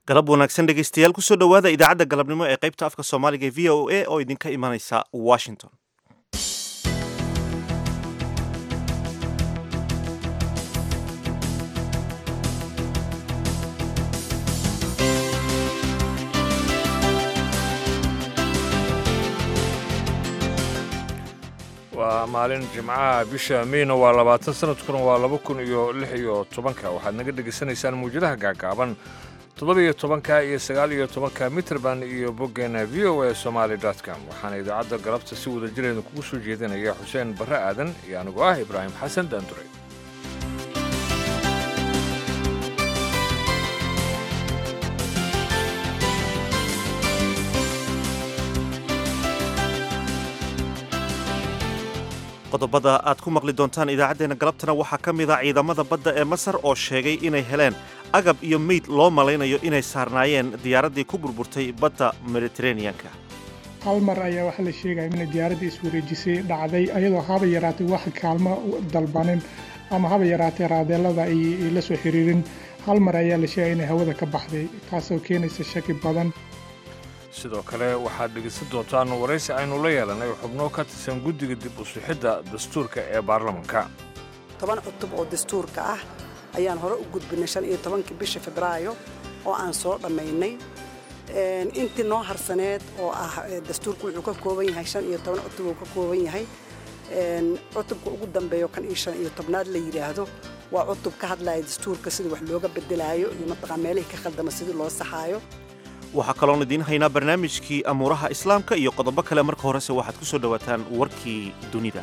galab wanaagsan dhegaystayaal kusoo dhowaada idaacadda galabnimo ee qaybta afka soomaaliga ee v o a oo idinka imanaysa washington waa maalin jimcaha bisha meyna waa labaatan sanadkuna waa laba kun iyo lix iyo tobanka waxaad naga dhegaysanaysaan muwjadaha gaagaaban toddoba-iyo tobanka iyo sagaal iyo tobanka mitrband iyo boggeena v o a somaali com waxaana idaacadda galabta si wada jireeda kugu soo jeedinaya xuseen barre aadan iyo anigoo ah ibraahim xasan daandure qodobada aad ku maqli doontaan idaacaddeenna galabtana waxaa ka mid a ciidamada badda ee masar oo sheegay inay heleen agab iyo meyd loo malaynayo inay saarnaayeen diyaaraddii ku burburtay badda mediteraneanka hal mar ayaa waxaa la sheegaya inay diyaaraddii iswareejisay dhacday ayadoo haba yaraatay wax kaalmo dalbanin ama haba yaraatay raadeelada ay la soo xiriirin hal mar ayaa la sheegaya inay hawada ka baxday taasoo keenaysa shaki badan sidoo kale waxaad dhegaysan doontaan waraysi aynu la yeelanay xubno ka tirsan guddiga dib u sixidda dastuurka ee baarlamanka toban cutub oo dastuurka ah ayaan hore u gudbinay shan iyo tobankii bisha febraayo oo aan soo dhammaynay intii noo harsaneed oo ah dastuurku wuxuu ka kooban yahay shan iyo toban cutub uu ka kooban yahay cutubka ugu dambeeyo kan iyo shan iyo tobnaad la yidhaahdo waa cutub ka hadlaya dastuurka sida wax looga bedelaayo iyo mataqaa meelihii ka khaldama sidii loo saxaayo waxaa kaloon idiin haynaa barnaamijkii amuuraha islaamka iyo qodobo kale marka horese waxaad ku soo dhowaataan warkii dunida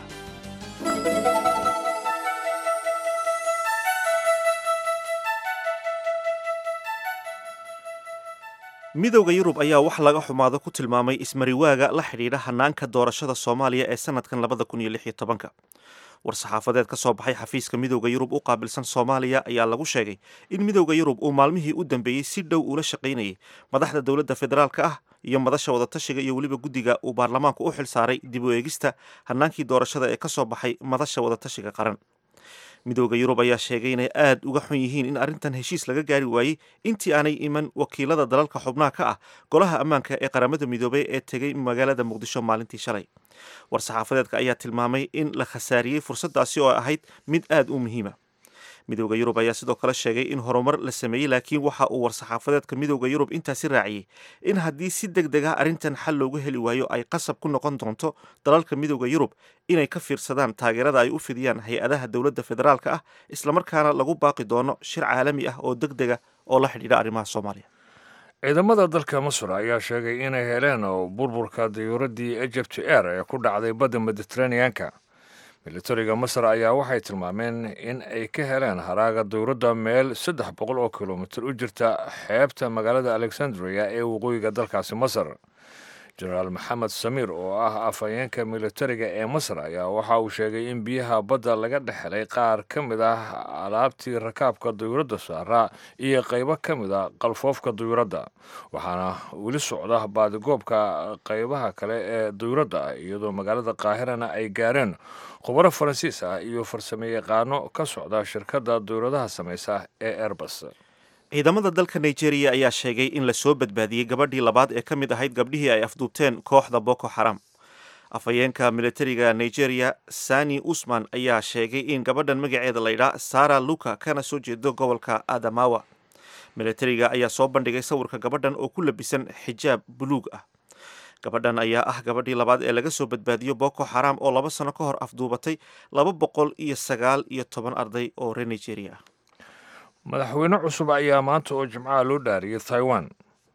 midowda yurub ayaa wax laga xumaado ku tilmaamay ismariwaaga la xidhiidha hanaanka doorashada soomaaliya ee sanadkan labada kun iyo lix iyo tobanka war-saxaafadeed ka soo baxay xafiiska midowda yurub u qaabilsan soomaaliya ayaa lagu sheegay in midowda yurub uu maalmihii u dambeeyey si dhow ula shaqaynayay madaxda dowladda federaalka ah iyo madasha wadatashiga iyo weliba guddiga uu baarlamaanku u xil saaray dib u eegista hanaankii doorashada ee ka soo baxay madasha wadatashiga qaran midowda yurub ayaa sheegay inay aad uga xun yihiin in arrintan heshiis laga gaari waayey intii aanay iman wakiilada dalalka xubnaha ka ah golaha ammaanka ee qaramada midoobay ee tegay magaalada muqdisho maalintii shalay war-saxaafadeedka ayaa tilmaamay in la khasaariyey fursaddaasi oo ahayd mid aad u muhiima midowda yurub ayaa sidoo kale sheegay in horumar la sameeyey laakiin waxa uu war-saxaafadeedka midowda yurub intaasi raaciyey in haddii si deg deg ah arrintan xal loogu heli waayo ay qasab ku noqon doonto dalalka midowda yurub inay ka fiirsadaan taageerada ay u fidiyaan hay-adaha dowladda federaalka ah islamarkaana lagu baaqi doono shir caalami ah oo deg dega oo la xidhiidha arrimaha soomaaliya ciidamada dalka masar ayaa sheegay inay heleen burburka diyuuraddii egypt air ee ku dhacday badda mediteraneanka militariga masar ayaa waxay tilmaameen in ay ka heleen haraaga dowladda meel saddex boqol oo kilomitir u jirta xeebta magaalada alexandria ee waqooyiga dalkaasi masar jenaraal maxamed samiir oo ah afhayeenka militariga ee masar ayaa waxa uu sheegay in biyaha badda laga dhex helay qaar ka mid ah alaabtii rakaabka duyuuradda saaraa iyo qaybo ka mid a qalfoofka duyuuradda waxaana weli socda baadigoobka qaybaha kale ee duyuuradda iyadoo magaalada qaahirana ay gaareen khubaro faransiis ah iyo farsamo yaqaano ka socda shirkadda duyuuradaha samaysa ee airbus ciidamada dalka nigeria ayaa sheegay in la soo badbaadiyey gabadhii labaad ee ka mid ahayd gabdhihii ay afduubteen kooxda boko xaram afhayeenka militariga nigeria sani usman ayaa sheegay in gabadhan magaceeda laydhaa sara luka kana soo jeedo gobolka adamawa militariga ayaa soo bandhigay sawirka gabadhan oo ku labisan xijaab buluug ah gabadhan ayaa ah gabadhii labaad ee laga soo badbaadiyo boko xaram oo laba sano ka hor afduubatay laba boqol iyo sagaal iyo toban arday oo reer nigeria ah madaxweyne cusub ayaa maanta oo jimcaha loo dhaariyay taiwan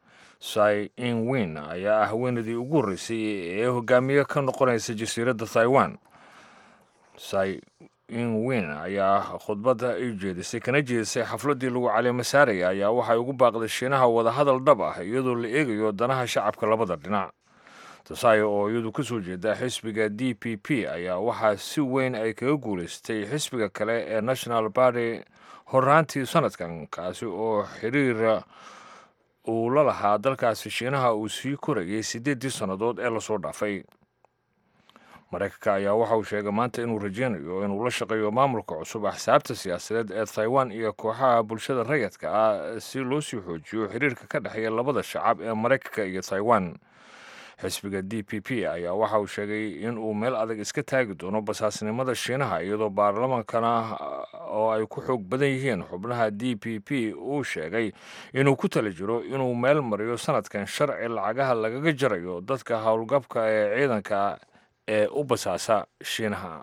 sai inwin ayaa ah haweenadii ugu horreysay ee hogaamiye ka noqonaysa jasiiradda taiwan sai inwin ayaa khudbadda ay jeedisay kana jeedisay xafladdii lagu caleema saaraya ayaa waxay ugu baaqday shiinaha wadahadal dhab ah iyadoo la eegayo danaha shacabka labada dhinac tasaayo oo iyadu ka soo jeeda xisbiga d p p ayaa waxaa si weyn ay kaga guulaystay xisbiga kale ee national party horaantii sanadkan kaasi oo xiriira uu la lahaa dalkaasi shiinaha uu sii korayay siddeeddii sannadood ee lasoo dhaafay maraykanka ayaa waxa uu sheegay maanta inuu rajeynayo inuu la shaqeeyo maamulka cusub axsaabta siyaasadeed ee taiwan iyo kooxaha bulshada rayadka ah si loo sii xoojiyo xiriirka ka dhexeeya labada shacab ee maraykanka iyo taiwan xisbiga d p p ayaa waxa uu sheegay in uu meel adag iska taagi doono basaasnimada shiinaha iyadoo baarlamaankana oo ay ku xoog badan yihiin xubnaha d p p uu sheegay inuu ku tala jiro inuu meel mariyo sanadkan sharci lacagaha lagaga jarayo dadka howlgabka ee ciidanka ee u basaasa shiinaha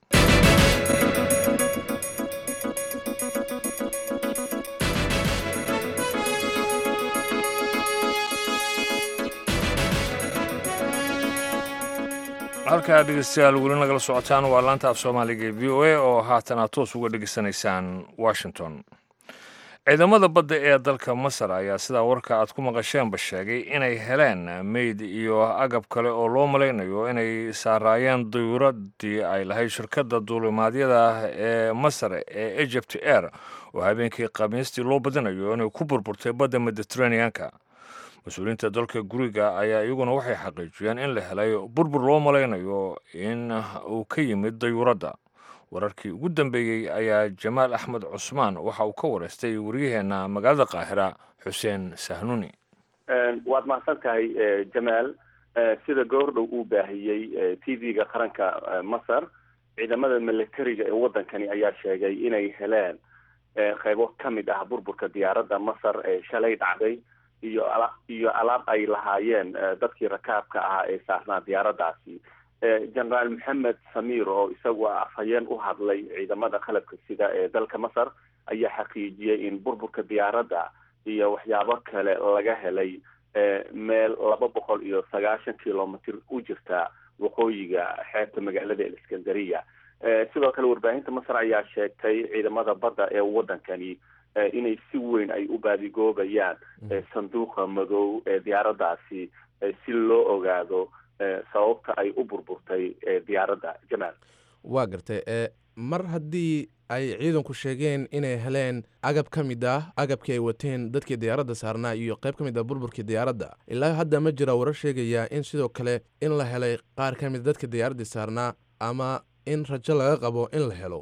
halkaa dhegeystayaal weli nagala socotaan waa laanta af soomaaliga ee v o a oo haatan aad toos uga dhegeysanaysaan washington ciidamada badda ee dalka masar ayaa sidaa warka aad ku maqasheenba sheegay inay heleen meyd iyo agab kale oo loo malaynayo inay saaraayeen dayuuradii ay lahayd shirkadda duulimaadyada ee masar ee egypt air oo habeenkii khamiistii loo badinayo inay ku burburtay badda mediteraneanka mas-uuliyiinta dalka guriga ayaa iyaguna waxay xaqiijiyeen in la helay burbur loo malaynayo in uu ka yimid dayuuradda wararkii ugu dambeeyey ayaa jamaal axmed cusmaan waxa uu ka wareystay waryaheena magaalada qaahira xuseen sahnuni waad mahadsan tahay jamaal sida goordhow uu baahiyey t v-ga qaranka masar ciidamada militariga ee waddankani ayaa sheegay inay heleen qeybo ka mid ah burburka diyaaradda masar ee shalay dhacday iyo iyo alaab ay lahaayeen dadkii rakaabka ahaa ee saarnaa diyaaraddaasi generaal maxamed samir oo isagu afhayeen u hadlay ciidamada qalabka sida ee dalka masar ayaa xaqiijiyey in burburka diyaaradda iyo waxyaabo kale laga helay meel laba boqol iyo sagaashan kilomitr u jirta waqooyiga xeebta magaalada eliskandariya sidoo kale warbaahinta masar ayaa sheegtay ciidamada badda ee waddankani inay si weyn ay u baadigoobayaan sanduuqa madow ee diyaaraddaasi si loo ogaado sababta ay u burburtay diyaaradda jamaal waa gartay mar haddii ay ciidanku sheegeen inay heleen agab ka mid ah agabkii ay wateen dadkii diyaaradda saarnaa iyo qayb ka mid ah burburkii diyaaradda ilaa hadda ma jira warar sheegaya in sidoo kale in la helay qaar ka mid dadka diyaaraddii saarnaa ama in rajo laga qabo in la helo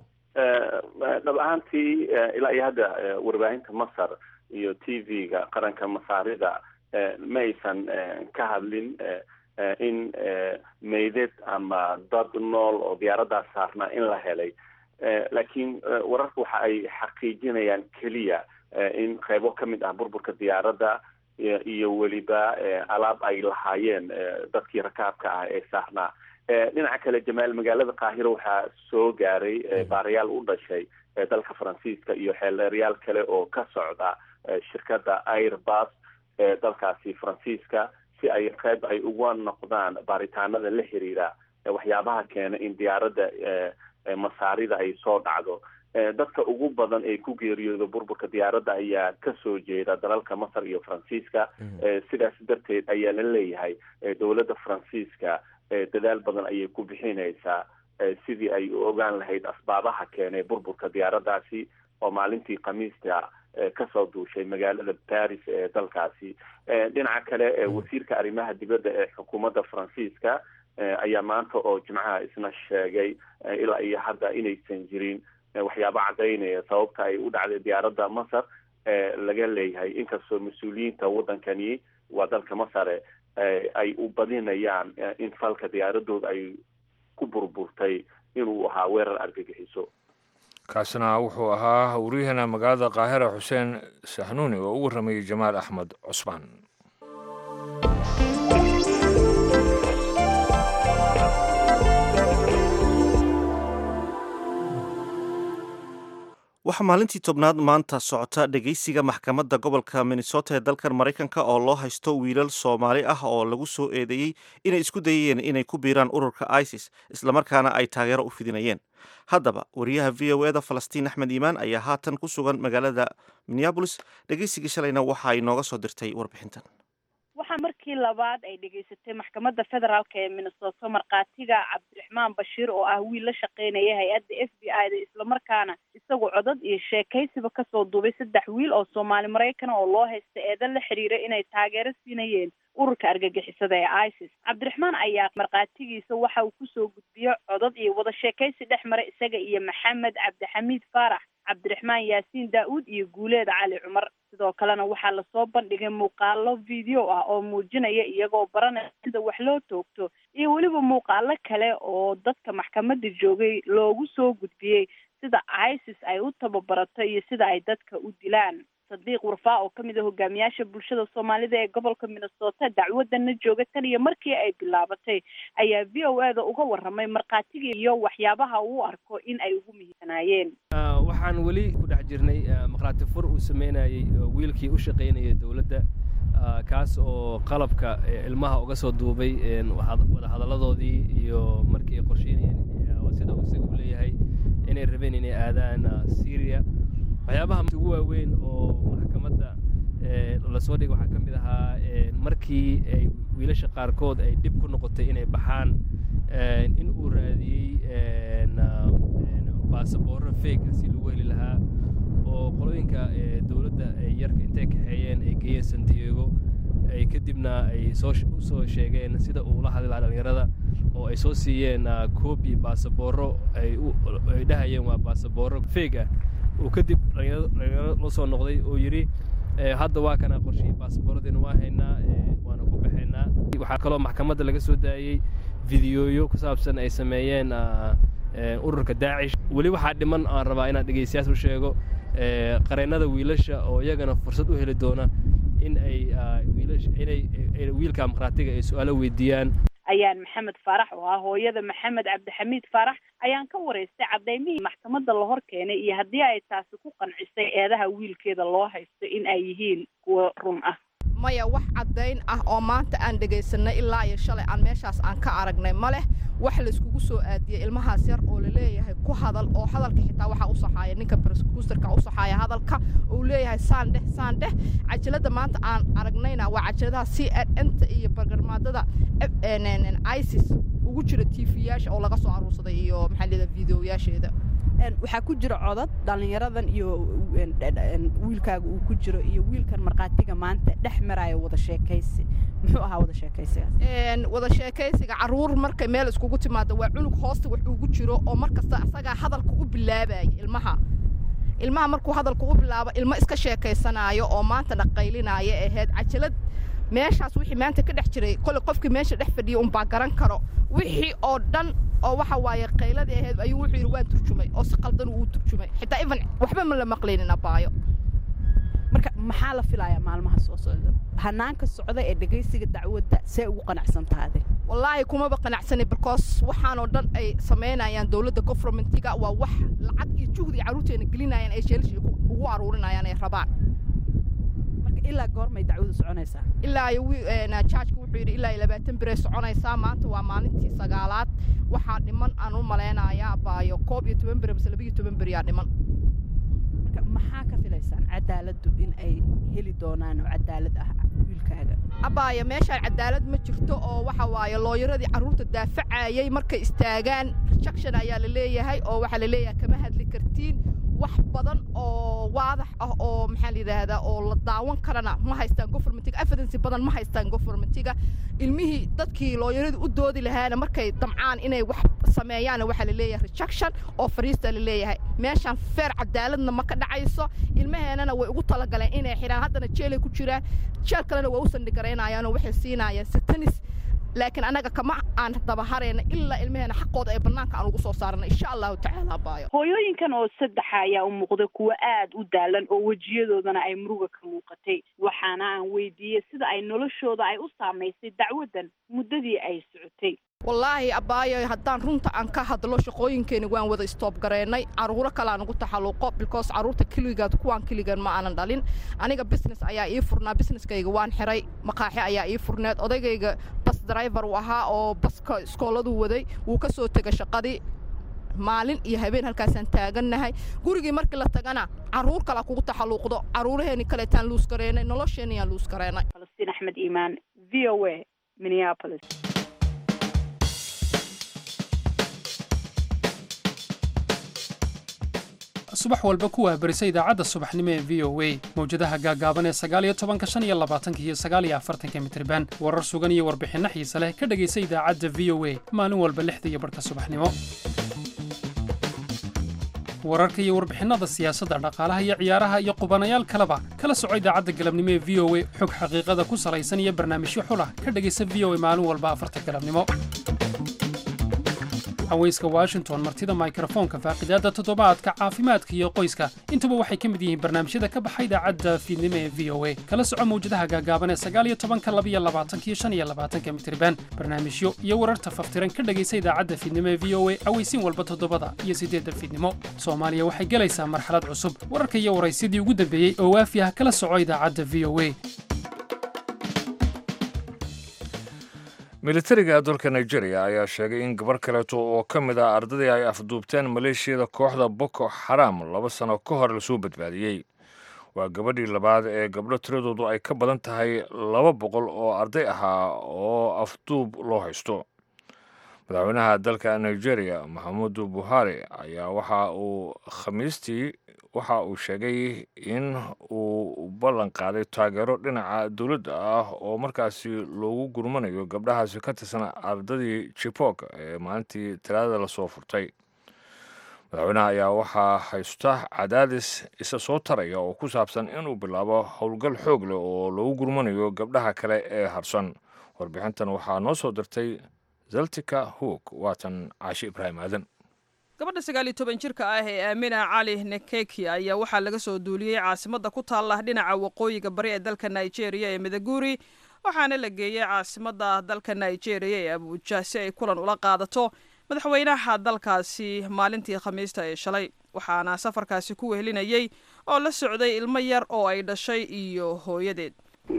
dhab ahaantii ilaa iyo hadda warbaahinta masar iyo t v-ga qaranka masaarida ma aysan ka hadlin in meydad ama dad nool oo diyaaraddaas saarnaa in la helay laakiin wararka waxa ay xaqiijinayaan keliya in qeybo ka mid ah burburka diyaaradda iyo weliba alaab ay lahaayeen dadkii rakaabka ah ee saarnaa dhinaca kale jamaal magaalada qaahiro waxaa soo gaaray baarayaal u dhashay dalka faransiiska iyo xeeldeeryaal kale oo ka socda shirkadda airbus ee dalkaasi faransiiska si ay qeyb ay uga noqdaan baaritaanada la xiriira waxyaabaha keena in diyaaradda masaarida ay soo dhacdo dadka ugu badan ee ku geeriyooda burburka diyaaradda ayaa kasoo jeeda dalalka masar iyo faransiiska sidaas darteed ayaa la leeyahay dowladda faransiiska dadaal badan ayay ku bixinaysaa sidii ay u ogaan lahayd asbaabaha keenay burburka diyaaraddaasi oo maalintii khamiista kasoo duushay magaalada paris ee dalkaasi dhinaca kale wasiirka arrimaha dibadda ee xukuumadda faransiiska ayaa maanta oo jimcaha isna sheegay ilaa iyo hadda inaysan jirin waxyaabo caddaynaya sababta ay u dhacday diyaaradda masar laga leeyahay inkastoo mas-uuliyiinta waddankani waa dalka masare ay u badinayaan in falka diyaaradooda ay ku burburtay inuu ahaa weerar argagixiso kaasina wuxuu ahaa waryaheena magaalada qaahira xuseen saxnuuni oo u warramayey jamaal axmed cusmaan waxaa maalintii tobnaad maanta socota dhegeysiga maxkamadda gobolka minnesota ee dalkan maraykanka oo loo haysto wiilal soomaali ah oo lagu soo eedeeyey inay isku dayayeen inay ku biiraan ururka isis islamarkaana ay taageero u fidinayeen haddaba wariyaha v o eda falastiin axmed iimaan ayaa haatan ku sugan magaalada minneabolis dhegeysigii shalayna waxa ay nooga soo dirtay warbixintan waxaa markii labaad ay dhegaysatay maxkamadda federaalk ee minnesota markhaatiga cabdiraxmaan bashiir oo ah wiil la shaqeynaya hay-adda f b i da islamarkaana isagu codad iyo sheekaysiba kasoo duubay saddex wiil oo soomaali maraykana oo loo haysta eedan la xiriira inay taageero siinayeen ururka argagixisada ee isis cabdiraxmaan ayaa markhaatigiisa waxa uu kusoo gudbiyo codod iyo wada sheekaysi dhex mara isaga iyo maxamed cabdixamiid faarax cabdiraxmaan yaasiin daa-uud iyo guuleed cali cumar sidoo kalena waxaa lasoo bandhigay muuqaalo video ah oo muujinaya iyagoo baranaya sida wax loo toogto iyo weliba muuqaalo kale oo dadka maxkamadda joogay loogu soo gudbiyey sida isis ay u tababarato iyo sida ay dadka u dilaan sadiiq warfaa oo kamid a hogaamiyaasha bulshada soomaalida ee gobolka minnesota dacwadana jooga tan iyo markii ay bilaabatay ayaa v o a da uga waramay markhaatigii iyo waxyaabaha uu arko in ay ugu muhiimsanaayeen waxaan weli ku dhex jirnay markhaati fur uu sameynayey wiilkii u shaqaynayay dowladda kaas oo qalabka ilmaha uga soo duubay wada hadalladoodii iyo markii ay qorsheynayeen sida uu isaga u leeyahay inay rabeen inay aadaan syria waxyaabaha ugu waaweyn oo maxkamadda lasoo dhigay waxaa ka mid ahaa markii ay wiilasha qaarkood ay dhib ku noqotay inay baxaan in uu raadiyey baasaboorro feega si lagu heli lahaa oo qolooyinka dowladda ay yarka intay kaxeeyeen ay geeyeen san diego ay kadibna ay soo u soo sheegeen sida uu la hadli lahaa dhallinyarada oo ay soo siiyeen koobi baasaboorro ay ay dhahayeen waa baasaboorro feeg ah uu kadib dhalinyaro la soo noqday oo yidhi hadda waa kana qorshihii baasabooradiina waa haynaa waana ku baxaynaa waxaa kaloo maxkamadda laga soo daayey fideooyo ku saabsan ay sameeyeen ururka daacish weli waxaa dhiman aan rabaa inaan dhegeystayaas u sheego qareennada wiilasha oo iyagana fursad u heli doona in ay inay wiilka markhaatiga ay su-aalo weydiiyaan ayaan maxamed faarax oo ah hooyada maxamed cabdixamiid faarax ayaan ka waraystay caddaymihii maxkamadda la hor keenay iyo haddii ay taasi ku qancisay eedaha wiilkeeda loo haysto in ay yihiin kuwo run ah maya wax caddayn ah oo maanta aan dhegaysanay ilaa iyo shalay aan meeshaas aan ka aragnay ma leh wax layskugu soo aadiyey ilmahaas yar oo laleeyahay ku hadal oo hadalka xitaa waxaa u saxaaya ninka broskuusterka u saxaaya hadalka uu leeyahay saan dheh saan dheh cajalada maanta aan aragnayna waa cajaladaha c n nta iyo bargarmaadada isis ugu jira tv-yaasha oo laga soo aruursaday iyo maxaa leedaha videoyaasheeda waxaa ku jira codad dhallinyaradan iyo wiilkaaga uu ku jiro iyo wiilkan markhaatiga maanta dhex maraayo wada sheekaysi muxuu ahaa wada sheekaysigaas wada sheekaysiga caruur markay meel iskugu timaado waa cunug hoosta wax ugu jiro oo mar kasta asagaa hadalka u bilaabaya ilmaha ilmaha markuu hadalka u bilaabo ilmo iska sheekaysanaayo oo maanta dhaqaylinaayo ahayd cajalad meeshaas wixii maanta ka dhex jiray kole qofkii meesha dhex fadhiya unbaa garan karo wixii oo dhan oo waxa waaye qayladii ahayd ayuu wuxuu yidhi waan turjumay oo si qaldan uu turjumay xitaa even waxba ma la maqlaynin abaayo marka maxaa la filayaa maalmaha soo socda hanaanka socda ee dhegaysiga dacwadda see ugu qanacsantaade wallaahi kumaba qanacsani because waxaanoo dhan ay samaynayaan dowladda governmentiga waa wax lacag iyo juhdi carruurteena gelinayaan ay sheelishii ugu aruurinayaan ay rabaan ilaa goormay dacwadu soconaysaa ilaa jaajku wuxuu yidhi ilaa labaatan biray soconaysaa maanta waa maalintii sagaalaad waxaa dhiman aan u malaynayaa baayo koob iyo toban beri mise labiyo toban beriyaa dhiman marka maxaa ka filaysaan cadaaladdu in ay heli doonaan oo cadaalad ah wiilkaaga abaayo meeshaan cadaalad ma jirto oo waxa waaye looyaradii carruurta daafacayay markay istaagaan rejection ayaa la leeyahay oo waxaa la leeyahay kama hadli kartiin wax badan oo waadax ah oo maxaa la yidhaahdaa oo la daawan karana ma haystaan governmentiga evidence badan ma haystaan governmentiga ilmihii dadkii looyaradii u doodi lahaana markay damcaan inay wax sameeyaana waxaa la leeyahay rejection oo fariista la leeyahay meeshaan feer cadaaladna ma ka dhacayso ilmaheenana way ugu talagaleen inay xidhaan haddana jeelay ku jiraan jeel kalena waa u sandhigaraynayaanoo waxay siinayaan satanis laakiin annaga kama aan dabaharayna ilaa ilmaheena xaqooda ee bannaanka aan ugu soo saarna insha allahu tacaala baayo hooyooyinkan oo saddexa ayaa u muuqda kuwo aad u daalan oo wejiyadoodana ay muruga ka muuqatay waxaana aan weydiiyey sida ay noloshooda ay u saamaysay dacwaddan muddadii ay socotay wallaahi abaayo haddaan runta aan ka hadlo shaqooyinkeeni waan wada istoob gareennay carruuro kaleaan ugu taxalluqo because carruurta keligaad kuwaan keligan ma aanan dhalin aniga business ayaa ii furnaa businesskayga waan xiray maqaaxi ayaa ii furneed odaygayga bas driver uu ahaa oo baska iskooladuu waday wuu ka soo tegay shaqadii maalin iyo habeen halkaasaan taagannahay gurigii markii la tagana carruur kalaa kugu taxalluuqdo carruuraheenii kaleetaan luus gareennay nolosheeniyaan luus gareennay falastiin axmed iimaan v o a minneapolis subax walba ku waahbarisa idaacadda subaxnimo ee v o a mawjadaha gaagaaban ee sagaaliyo tobanka shan iyo labaatanka iyo sagaaliyo afartanka mitriban warar sugan iyo warbixinno xiise leh ka dhegaysa idaacadda v o a maalin walba lixda iyo barhka subaxnimo wararka iyo warbixinnada siyaasadda dhaqaalaha iyo ciyaaraha iyo qubanayaal kaleba kala soco idaacadda galabnimo ee v o a xog xaqiiqada ku salaysan iyo barnaamijyo xulah ka dhegaysa v o a maalin walba afarta galabnimo haweyska washington martida mikrofoonka faaqidaadda toddobaadka caafimaadka iyo qoyska intuba waxay ka mid yihiin barnaamijyada ka baxa idaacadda fiidnimo ee v o a kala soco mawjadaha gaagaaban ee sagaaliyo tobanka labiyo labaatanka iyo shan iyo labaatanka mitriban barnaamijyo iyo wararta faftiran ka dhegaysa idaacadda fiidnimo ee v o a aweysiin walba toddobada iyo siddeedda fiidnimo soomaaliya waxay gelaysaa marxalad cusub wararka iyo waraysidii ugu dambeeyey oo waafi ah kala soco idaacadda v o a militariga dalka nigeria ayaa sheegay in gabar kaleeto oo ka mid ah ardadii ay afduubteen maleeshiyada kooxda boko xaram laba sano ka hor lasoo badbaadiyey waa gabadhii labaad ee gabdho tiradoodu ay ka badan tahay laba boqol oo arday ahaa oo afduub loo haysto madaxweynaha dalka nigeria maxamudu buhari ayaa waxa uu khamiistii waxa uu sheegay in uu ballan qaaday taageero dhinaca dowladda ah oo markaasi loogu gurmanayo gabdhahaasi ka tirsan ardadii jibok ee maalintii talaadada lasoo furtay madaxweynaha ayaa waxaa haysta cadaadis isa soo taraya oo ku saabsan inuu bilaabo howlgal xoog leh oo loogu gurmanayo gabdhaha kale ee harsan warbixintan waxaa noo soo dirtay zaltika hoog waatan caashi ibraahim aadan gabadha sagaal iyo toban jirka ah ee aamina cali nekeki ayaa waxaa laga soo duuliyey caasimadda ku taalla dhinaca waqooyiga bari ee dalka nigeria ee midaguri waxaana la geeyey caasimadda dalka nigeria ee abuuja si ay kulan ula qaadato madaxweynaha dalkaasi maalintii khamiista ee shalay waxaana safarkaasi ku wehelinayey oo la socday ilmo yar oo ay dhashay iyo hooyadeed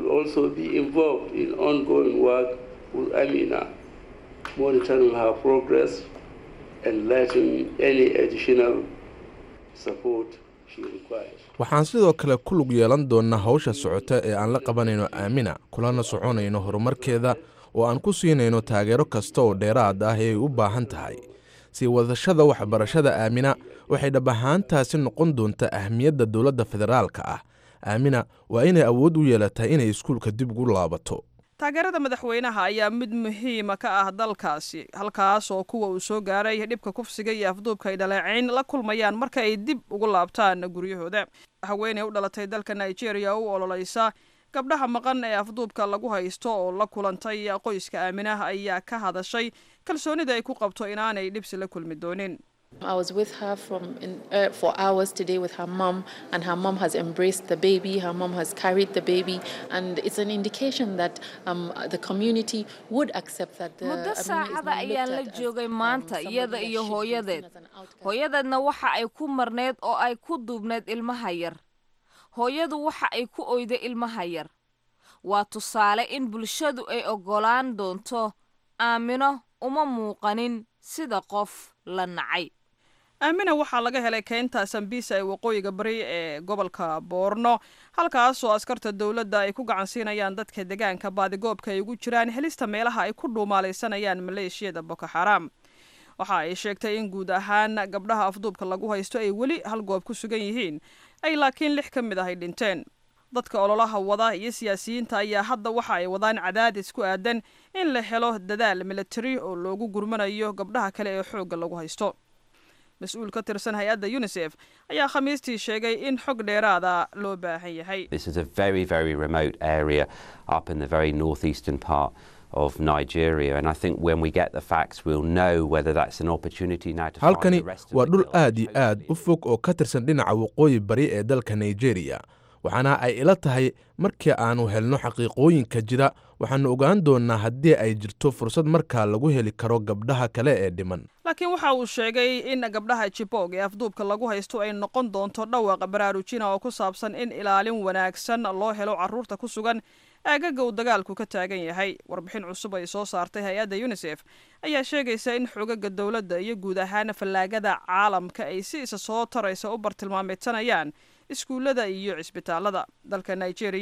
waxaan sidoo kale ku lug yeelan doonnaa hawsha socota ee aan la qabanayno aamina kulana soconayno horumarkeeda oo aan ku siinayno taageero kasta oo dheeraad ah ee ay u baahan tahay sii wadashada waxbarashada aamina waxay dhab ahaantaasi noqon doontaa ahmiyadda dowladda federaalka ah aamina waa inay awood u yeelataa inay iskuulka dib ugu laabato taageerada madaxweynaha ayaa mid muhiima ka ah dalkaasi halkaas oo kuwa uu soo gaaray dhibka kufsiga iyo afduubka ay dhaleecayn la kulmayaan marka ay dib ugu laabtaan guryahooda haweeney u dhalatay dalka nigeria u ololeysa gabdhaha maqan ee afduubka lagu haysto oo la kulantay qoyska aaminah ayaa ka hadashay kalsoonida ay ku qabto inaanay dhibsi la kulmi doonin I was with her from in, uh, for hours today with her mom, and her mom has embraced the baby. Her mom has carried the baby, and it's an indication that um, the community would accept that the muddo saacada ayaan la joogay maanta iyada iyo hooyadeed hooyadeedna waxa ay ku marneed oo ay ku duubneed ilmaha yar hooyadu waxa ay ku oyday ilmaha yar waa tusaale in bulshadu ay oggolaan doonto aamino uma muuqanin sida qof la nacay aamina waxaa laga helay keynta sambisa ee waqooyiga bari ee gobolka boorno halkaasoo askarta dowladda ay ku gacansiinayaan dadka deegaanka baadigoobka ay ugu jiraan helista meelaha ay ku dhuumaalaysanayaan maleeshiyada boko xaraam waxa ay sheegtay in guud ahaan gabdhaha afduubka lagu haysto ay weli hal goob ku sugan yihiin ay laakiin lix ka mid ah ay dhinteen dadka ololaha wada iyo siyaasiyiinta ayaa hadda waxa ay wadaan cadaadis ku aadan in la helo dadaal militari oo loogu gurmanayo gabdhaha kale ee xoogga lagu haysto mas-uul ka tirsan hay-adda unisef ayaa khamiistii sheegay in xog dheeraada loo baahan yahay This is a very, very remote area up in the very northeastern part of Nigeria. And I think when we get the facts, we'll know whether that's an opportunity now to find halkani the rest of waa the dhul girls. aad iyo aad u fog oo ka tirsan dhinaca waqooyi bari ee dalka nigeria waxaana ay ila tahay markii aanu helno xaqiiqooyinka jira waxaanu ogaan doonnaa haddii ay jirto fursad markaa lagu heli karo gabdhaha kale ee dhiman laakiin waxa uu sheegay in gabdhaha jibog ee afduubka lagu haysto ay noqon doonto dhawaaqa baraarujina oo ku saabsan in ilaalin wanaagsan loo helo carruurta ku sugan aagaga uu dagaalku ka taagan yahay warbixin cusub ay soo saartay hay-adda unisef ayaa sheegaysa in xogaga dowladda iyo guud ahaan fallaagada caalamka ay si isa soo taraysa u bartilmaameedsanayaan iskuullada iyo cisbitaalada dalka nigeria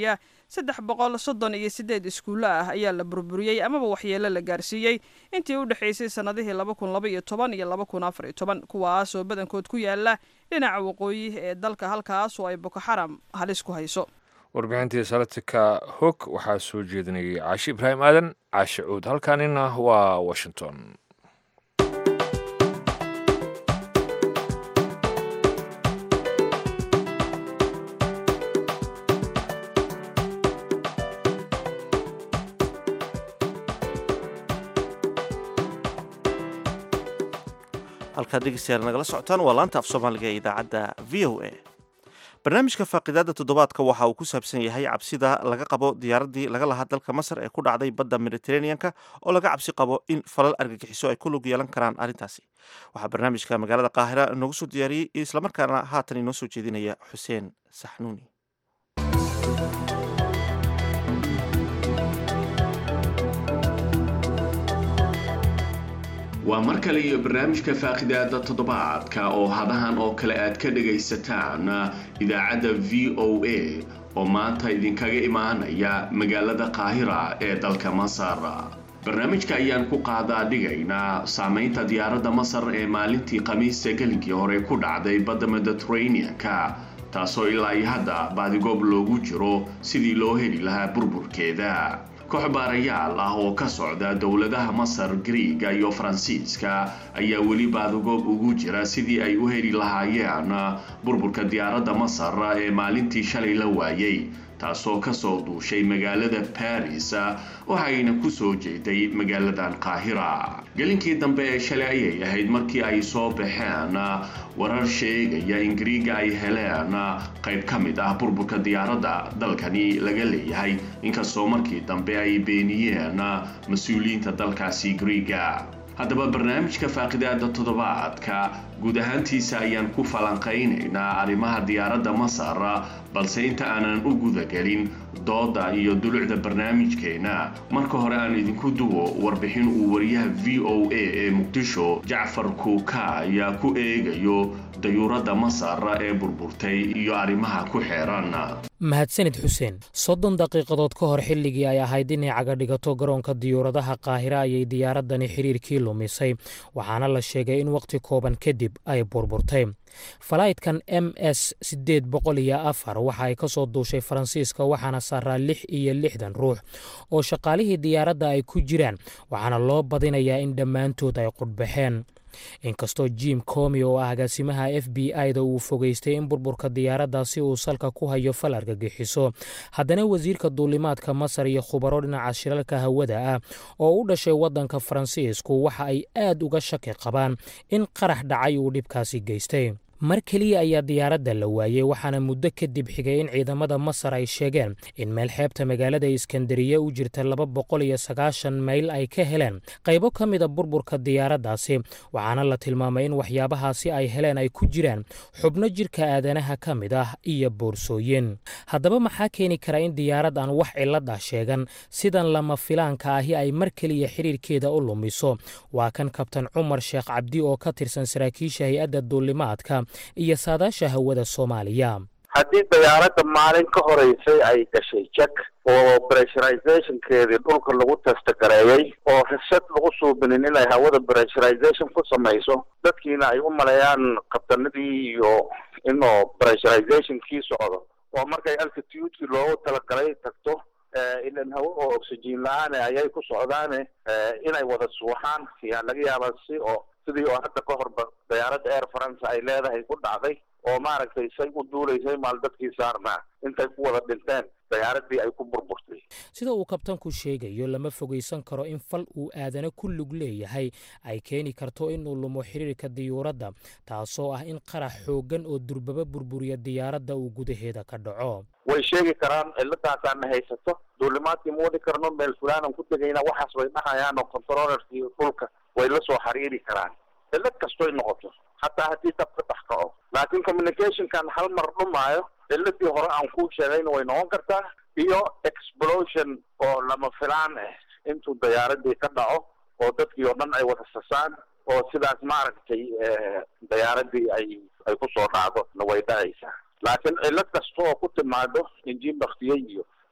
saddex boqol soddon iyo siddeed iskuullo ah ayaa la burburiyey amaba waxyeelo la gaarsiiyey intii u dhexaysay sannadihii laba kun laba iyo toban iyo laba kun afar iyo toban kuwaasoo badankood ku yaala dhinaca waqooyi ee dalka halkaas oo ay boko xaram halis ku hayso warbixintii salatika hog waxaa soo jeedinayay caashi ibraahim aadan caashe cuud halkaanina waa washington halkaad dhegeystayaal nagala socotaan waa laanta af soomaaliga ee idaacadda v o a barnaamijka faaqidaada toddobaadka waxa uu ku saabsan yahay cabsida laga qabo diyaaraddii laga lahaa dalka masar ee ku dhacday badda mediteraneanka oo laga cabsi qabo in falal argagixiso ay ku lug yeelan karaan arrintaasi waxaa barnaamijka magaalada qaahira inoogu soo diyaariyey islamarkaana haatan inoo soo jeedinaya xuseen saxnuuni waa mar kale iyo barnaamijka faaqidaada toddobaadka oo hadahan oo kale aad ka dhagaysataan idaacadda v o a oo maanta idinkaga imaanaya magaalada qaahira ee dalka masar barnaamijka ayaan ku qaadaa dhigaynaa saamaynta diyaaradda masar ee maalintii khamiista gelinkii hore ku dhacday badda mediteraneanka taasoo ilaa iyo hadda baadigoob loogu jiro sidii loo heli lahaa burburkeeda koox baarayaal ah oo ka socda dowladaha masar griiga iyo faransiiska ayaa weli baadagoob ugu jira sidii ay u heli lahaayeen burburka diyaaradda masar ee maalintii shalay la waayey taasoo kasoo duushay magaalada baris waxayna ku soo jeeday magaaladan qaahira gelinkii dambe ee shalay ayay ahayd markii ay soo baxeen warar sheegaya in griiga ay heleen qayb ka mid ah burburka diyaaradda dalkani laga leeyahay inkastoo markii dambe ay beeniyeen mas-uuliyiinta dalkaasi griiga haddaba barnaamijka faaqidaada toddobaadka guud ahaantiisa ayaan ku falanqaynaynaa arrimaha diyaaradda masar balse inta aanan u gudagelin dooda iyo dulucda barnaamijkeena marka hore aan idinku duwo warbixin uu wariyaha v o a ee muqdisho jacfar kuuka ayaa ku eegayo dayuuradda masar ee burburtay iyo arrimaha ku xeeran mahadsanid xuseen soddon daqiiqadood ka hor xilligii ay ahayd inay caga dhigato garoonka diyuuradaha qaahira ayay diyaaraddani xiriirkii lumisay waxaana la sheegay in wakhti kooban kadib ay burburtay falaydkan m s siddeed boqol iyo afar waxa ay ka soo duushay faransiiska waxaana saaraa lix iyo lixdan ruux oo shaqaalihii diyaaradda ay ku jiraan waxaana loo badinayaa in dhammaantood ay qudhbaxeen inkastoo jim comi oo ah agaasimaha f b i-da uu fogeystay in burburka diyaaraddaasi uu salka ku hayo fal argagixiso haddana wasiirka duulimaadka masar iyo khubaro dhinaca shilalka hawada ah oo u dhashay waddanka faransiisku waxa ay aad uga shaki qabaan in qarax dhacay uu dhibkaasi geystay mar keliya ayaa diyaaradda la waayey waxaana muddo kadib xigay in ciidamada masar ay sheegeen in meel xeebta magaalada iskandariya u jirta laba boqol iyo sagaashan mayl ay ka heleen qaybo ka mida burburka diyaaraddaasi waxaana la tilmaamay in waxyaabahaasi ay heleen ay ku jiraan xubno jirka aadanaha ka mid ah iyo boorsooyin haddaba maxaa keeni kara in diyaarad aan wax cilad ah sheegan sidan lama filaanka ahi ay mar keliya xiriirkeeda u lumiso waa kan kabtan cumar sheekh cabdi oo ka tirsan saraakiisha hay-adda duulimaadka iyo saadaasha hawada soomaaliya haddii diyaaradda maalin ka horeysay ay gashay jak oo pressurizationkeedii dhulka lagu testagareeyey oo rishad lagu suubinin inay hawada pressurization ku samayso dadkiina ay u maleeyaan kabtanadii iyo inuu pressurizationkii socdo oo markay altitudekii loogu talagalay tagto ilan hawo oo oxygen la-aane ayay ku socdaane inay wada suuxaan yaa laga yaabaa si oo sidii oo hadda ka horba diyaaradda air france ay leedahay ku dhacday oo maaragtay say u duulaysay maal dadkii saarnaa intay ku wada dhinteen diyaaradii ay ku burburtay sida uu kabtanku sheegayo lama fogaysan karo in fal uu aadana ku lug leeyahay ay keeni karto inuu lumo xiriirka diyuuradda taasoo ah in qarax xooggan oo durbaba burburiya diyaaradda uu gudaheeda ka dhaco way sheegi karaan ciladaasaana haysato duulimaadkii ma wadi karno meel fulaanan ku tegayna waxaas way dhahayaan oo controllerkii dhulka way la soo xiriiri karaan cilad kastoy noqoto hataa haddii dab ka dhex kaco laakiin communicationkan hal mar dhumaayo ciladii hore aan kuu sheegayna way noqon kartaa iyo explosion oo lama filaan ah intuu diyaaradii ka dhaco oo dadkii oo dhan ay wada sasaan oo sidaas maaragtay diyaaradii ay ay kusoo dhacdo na way dhacaysaa laakiin cilad kasta oo ku timaado injiin baktiyey iyo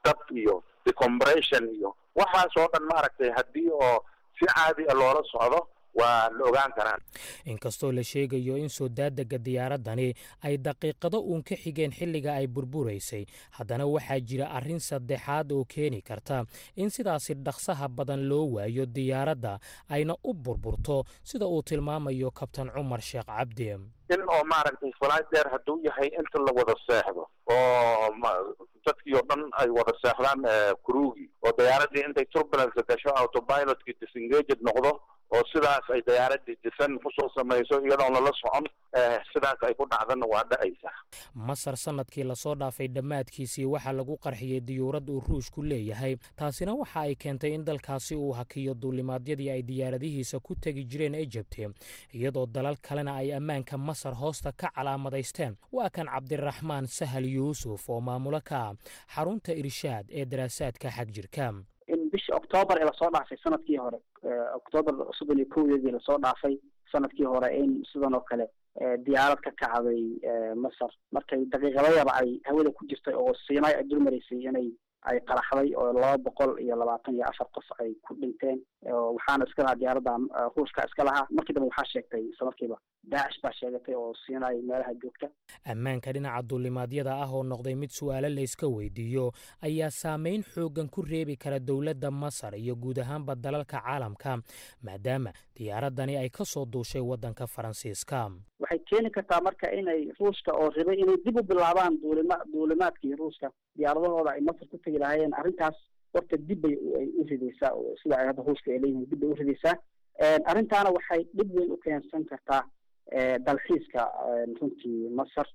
dab iyo decompression iyo waxaas oo dhan maaragtay haddii oo si caadi a loola socdo waa la ogaan karaan inkastoo la sheegayo in soo daadega diyaaraddani ay daqiiqado uun ka xigeen xilliga ay burburaysay haddana waxaa jira arrin saddexaad oo keeni karta in sidaasi dhaqsaha badan loo waayo diyaaradda ayna u burburto sida uu tilmaamayo kabtan cumar sheekh cabdi in oo maaragtay flight dheer hadduu yahay inta la wada seexdo oo dadkii oo dhan ay wada seexdaan kuruugii oo diyaaradii intay turbulence gasho autopilotkii disengaged noqdo oo sidaas ay diyaaradii disan kusoo samayso iyadoon lala socon sidaas ay ku dhacdana waa dha'aysaa masar sanadkii lasoo dhaafay dhammaadkiisii waxaa lagu qarxiyey diyuurad uu ruushku leeyahay taasina waxa ay keentay in dalkaasi uu hakiyo duulimaadyadii ay diyaaradihiisa ku tegi jireen ejibti iyadoo dalal kalena ay ammaanka masar hoosta ka calaamadaysteen waa kan cabdiraxmaan sahal yuusuf oo maamulo ka ah xarunta irshaad ee daraasaadka xag jirka in bisha oktoobar ee lasoo dhaafay sanadkii hore oktoobar soddon iyo kowdeedii lasoo dhaafay sanadkii hore in sidan oo kale diyaarad ka kacday masar markay daqiiqadayaba ay hawada ku jirtay oo siinay ay dulmaraysay inay ay qaraxday oo laba boqol iyo labaatan iyo afar qof ay ku dhinteen waxaana iska lahaa diyaaradda ruushka iska lahaa markii dambe waxaa sheegtay isla markiiba daacish baa sheegatay oo siinay meelaha joogta ammaanka dhinaca duulimaadyada ah oo noqday mid su'aalo layska weydiiyo ayaa saameyn xooggan ku reebi kara dowladda masar iyo guud ahaanba dalalka caalamka maadaama diyaaraddani ay ka soo duushay waddanka faransiiska waxay keeni kartaa marka inay ruushka oo ribay inay dib u bilaabaan duulima duulimaadkii ruushka diyaaradahooda ay masar ku tegi lahaayeen arrintaas horta dib bay ay u ridaysaa sida ay hadda ruushka ay leeyihiin dib bay u ridaysaa arrintaana waxay dhib weyn u keensan kartaa dalxiiska runtii masar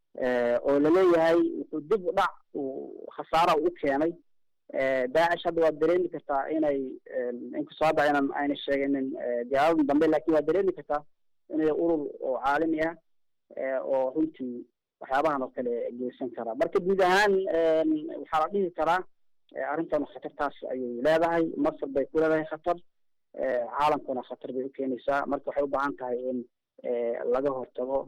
oo laleeyahay wuxuu dib u dhac uu khasaara u keenay daacish hadda waad dareemi kartaa inay inkastoo hadda aynan ayna sheeganin diyaaradan dambe lakin waad dareemi kartaa inay urur oo caalami ah oo runtii waxyaabahan oo kale geysan karaa marka guud ahaan waxaa la dhihi karaa arrintan khatartaas ayay leedahay masar bay ku leedahay khatar caalamkuna khatar bay u keenaysaa marka waxay u baahan tahay in laga hortago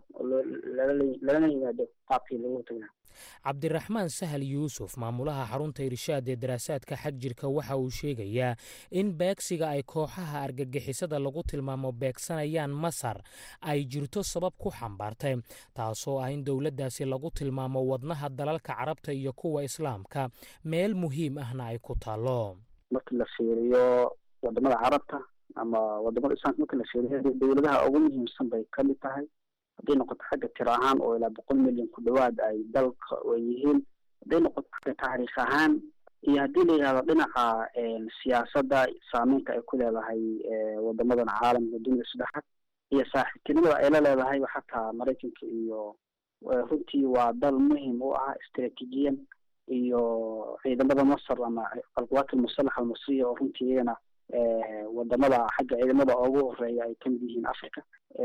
lalana yimaado qaabkii lagu hortagi lahaa cabdiraxmaan sahal yuusuf maamulaha xarunta irshaad ee daraasaadka xag jirka waxa uu sheegayaa in beegsiga ay kooxaha argagixisada lagu tilmaamo beegsanayaan masar ay jirto sabab ku xambaartay taasoo ah in dowladdaasi lagu tilmaamo wadnaha dalalka carabta iyo kuwa islaamka meel muhiim ahna ay ku taallo marka la fiiriyo wadamada carabta ama wadamada islaamka marka la fiiriyo dowladaha ugu muhiimsan bay ka mid tahay hadday noqoto xagga tiro ahaan oo ilaa boqol milyan ku dhawaad ay dalka ay yihiin hadday noqoto xagga taariikh ahaan iyo haddii la yidhahdo dhinaca siyaasadda saameynta ay ku leedahay wadamadan caalamka dunida saddexaad iyo saaxiibtinimada ay la leedahay xataa maraykanka iyo runtii waa dal muhim u ah istraatiijiyan iyo ciidamada masar ama alquwaat almusalaxa almasriya oo runtii iyagana wadamada xagga ciidamada ugu horeeya ay kamid yihiin africa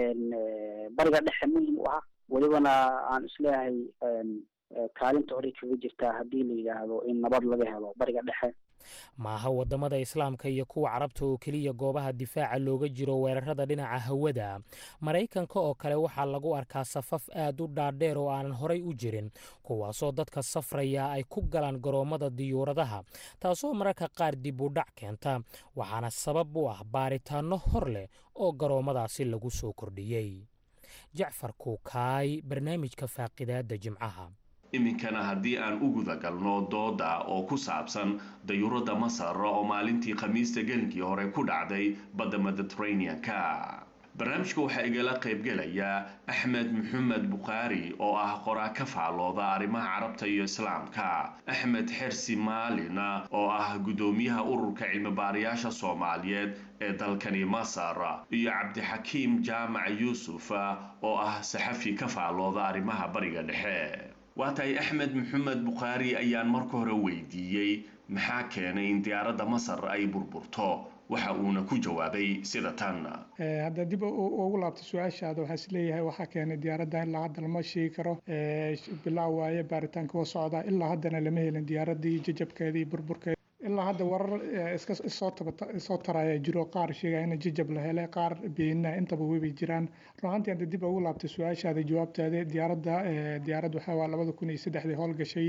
bariga dhexe muhim u ah welibana aan isleeyahay kaalinta horey kaga jirtaa haddii la yidhaahdo in nabad laga helo bariga dhexe maaha wadamada islaamka iyo kuwa carabta oo keliya goobaha difaaca looga jiro weerarada dhinaca hawada maraykanka oo kale waxaa lagu arkaa safaf aad u dhaadheer oo aanan horay u jirin kuwaasoo dadka safraya ay ku galaan garoommada diyuuradaha taasoo mararka qaar dib u dhac keenta waxaana sabab u ah baaritaanno hor leh oo garoommadaasi lagu soo kordhiyey jacfar kuukaay barnaamijka faaqidaadda jimcaha iminkana haddii aan u guda galno dooda oo ku saabsan dayuuradda masar oo maalintii khamiista gelinkii hore ku dhacday badda mediteranean-ka barnaamijka waxaa igala qaybgelaya axmed maxamed bukhaari oo ah qoraa ka faallooda arrimaha carabta iyo islaamka axmed xersi maalin oo ah guddoomiyaha ururka cilmibaarayaasha soomaaliyeed ee dalkani masar iyo cabdixakiim jaamac yuusuf oo ah saxafi ka faallooda arrimaha bariga dhexe waa tahay axmed maxamed bukhaari ayaan marka hore weydiiyey maxaa keenay in diyaaradda masar ay burburto waxa uuna ku jawaabay sida tan hadda dib ugu laabto su-aashaada waxaa isleeyahay waxaa keenay diyaaradda ilaa hadda lama sheegi karo bilaa waaye baaritaanka waa socdaa ilaa haddana lama helin diyaaraddii jajabkeeda iyo burburkeeda ilaa hadda warar iska soo taraya jiro qaar sheegaya in jajab la helay qaar beenina intaba weybay jiraan runaantii hadda dib ugu laabtay su-aashaada jawaabtaada diyaaradda diyaarad waxaa waa labada kun iyo saddexdii howlgashay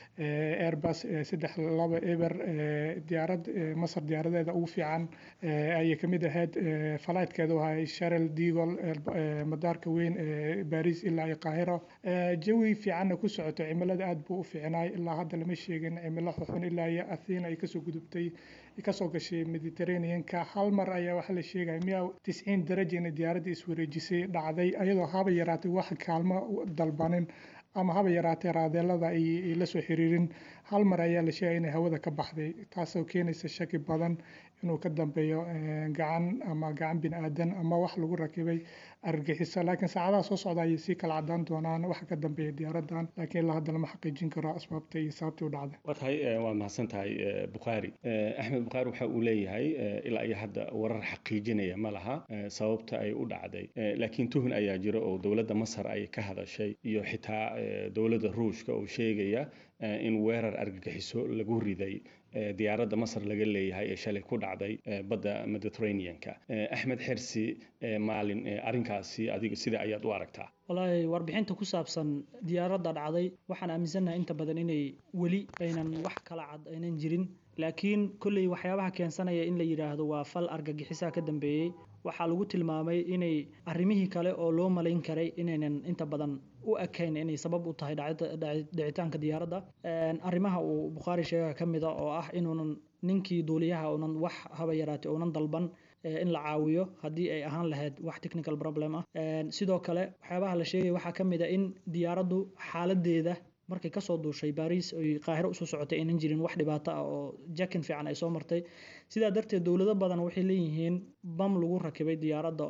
airbus saddex laba eber diyaarad masar diyaaradeeda ugu fiican ayay kamid ahayd falaydkeedu ahay sharel digol madaarka weyn ee baris ilaa iyo qaahiro jawi fiicanna ku socoto cimilada aad buu u fiicnaay ilaa hadda lama sheegin cimilo xuxun ilaa iyo athena ay kasoo gudubtay kasoo gashay mediterraneanka hal mar ayaa waxaa la sheegaya miya tisciin daraja inay diyaaradda iswareejisay dhacday ayadoo haba yaraatay wax kaalmo dalbanin ama haba yaraatee raadeelada ay la soo xiriirin hal mar ayaa la sheegaya inay hawada ka baxday taasoo keenaysa shaki badan inuu ka dambeeyo gacan ama gacan bini aadan ama wax lagu rakibay argagixiso laakiin saacadaha soo socda ayay sii kala cadaan doonaan waxa ka dambeeya diyaaradan laakiin ilaa hadda lama xaqiijin karo asbaabta iyo sababtii u dhacday waa tahay waa mahadsan tahay bukhaari axmed bukhaari waxa uu leeyahay ilaa iyo hadda warar xaqiijinaya ma laha sababta ay u dhacday laakiin tuhun ayaa jira oo dowladda masar ay ka hadashay iyo xitaa dowladda ruushka oo sheegaya in weerar argagixiso lagu riday diyaaradda masar laga leeyahay ee shalay ku dhacday badda mediterraneanka axmed xersi maalin arrinkaasi adiga sida ayaad u aragtaa wallaahi warbixinta ku saabsan diyaaradda dhacday waxaan aaminsannahay inta badan inay weli aynan wax kala cad aynan jirin laakiin kolley waxyaabaha keensanaya in la yidhaahdo waa fal argagixisaa ka dambeeyey waxaa lagu tilmaamay inay arrimihii kale oo loo malayn karay inaynan inta badan u ekayn inay sabab u tahay dhicitaanka diyaaradda arrimaha uu bukhaari sheega ka mida oo ah inuunan ninkii duuliyaha uunan wax haba yaraatay uunan dalban in la caawiyo haddii ay ahaan lahayd wax technical problem ah sidoo kale waxyaabaha la sheegaya waxaa ka mid a in diyaaraddu xaaladeeda markay kasoo duushay baris oy qaahiro usoo socotay aynan jirin wax dhibaato ah oo jakin fiican ay soo martay sidaa darteed dowlado badan waxay leeyihiin bam lagu rakibay diyaaradda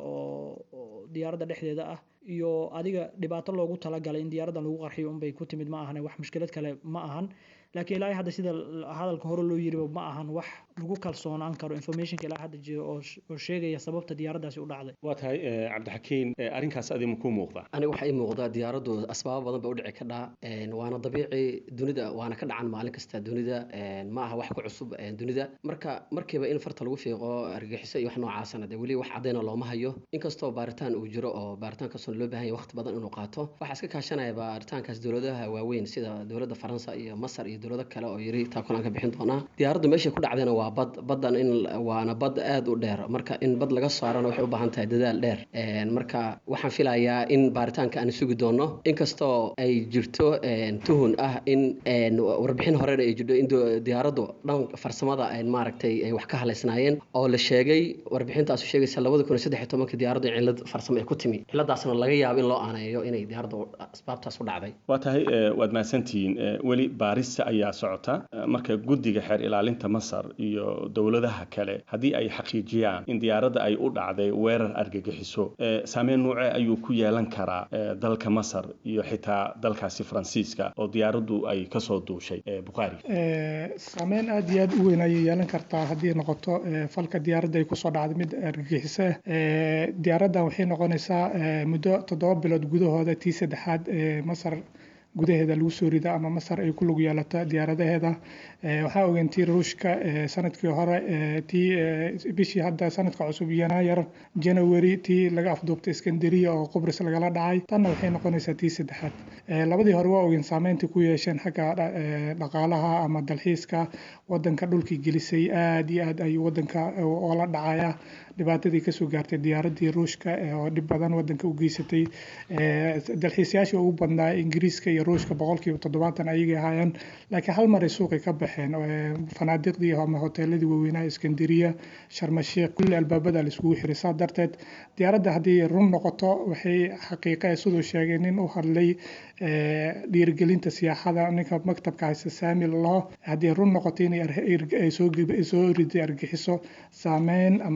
oo diyaaradda dhexdeeda ah iyo adiga dhibaato loogu talagalay in diyaaraddan lagu qarxiyo unbay ku timid ma ahan wax mushkilad kale ma ahan laakiin ilaa hadda sida hadalka hore loo yiriba ma ahan wax lagu kalsoonaan karo informationka ilaa hadda jira oo sheegaya sababta diyaaraddaasi u dhacday waa tahay cabdixakiin arrinkaas adi ma kuu muuqda aniga waxaa ii muuqda diyaaraddu asbaabo badan ba u dhici kadhaa waana dabiici dunida waana ka dhacan maalin kasta dunida ma aha wax ku cusub dunida marka markiiba in farta lagu fiiqo argagixiso iyo wax noocaasana dee weli wax caddayna looma hayo inkastoo baaritaan uu jiro oo baaritaankaasuna loo baahan yahay waqti badan inuu qaato waxaa iska kaashanaya baaritaankaas dowladaha waaweyn sida dowladda faransa iyo masar iyo dowlado kale oo yiri taa kulan ka bixin doonaa diyaaraddu meeshay ku dhacdayna waa bad baddan in waana bad aad u dheer marka in bad laga saarana waxay u baahan tahay dadaal dheer marka waxaan filayaa in baaritaanka aan sugi doono inkastoo ay jirto tuhun ah in warbixin horena ay jirto in diyaaraddu dhan farsamada maaragtay ay wax ka halaysnaayeen oo la sheegay warbixintaasu sheegaysa labada kun iyo saddex iyo tobanka diyaaraddu cillad farsamo ay ku timi cilladaasna laga yaabo in loo aaneeyo inay diyaaraddu asbaabtaas u dhacday waa tahay waad mahadsantihiin weli baarista ayaa socota marka guddiga xeer ilaalinta masar iyo dowladaha kale haddii ay xaqiijiyaan in diyaaradda ay u dhacday weerar argagixiso saameyn nuuce ayuu ku yeelan karaa dalka masar iyo xitaa dalkaasi faransiiska oo diyaaraddu ay kasoo duushay bukhaari saameyn aad iyo aad u weyn ayay yeelan kartaa haddii noqoto falka diyaaradda ay kusoo dhacday mid argagixiso diyaaraddan waxay noqonaysaa muddo toddoba bilood gudahooda tii saddexaad masar gudaheeda lagu soo rida ama masar ay ku lug yeelata diyaaradaheeda waxaa ogeen tii ruushka sanadkii hore tii bishii hadda sanadka cusub yanaayar january tii laga afduubtay iskandariya oo qubris lagala dhacay tanna waxay noqonaysaa tii saddexaad labadii hore waa ogeen saameynta ku yeesheen xagga dhaqaalaha ama dalxiiska wadanka dhulkii gelisay aad iyo aad ayuu wadanka oola dhacaya dhibaatadii kasoo gaartay diyaaradii ruushka oo dhib badan wadanka u geysatay dalxiisayaashii ugu badnaa ingiriiska iyo ruushka boqolkiiba toddobaatan ayagay ahaayeen laakiin hal mar ay suuqay ka baxeen fanaadiqdii ama hoteeladii waaweynaa iskandariya sharmashiikh kulli albaabada la isugu xiray saa darteed diyaaradda haddii run noqoto waxay xaqiiqa siduu sheegay nin u hadlay dhiirigelinta siyaaxada ninka maktabka haysta saami lalaho haddii run noqoto inay soo riday argixiso saameyn ama cawaaqib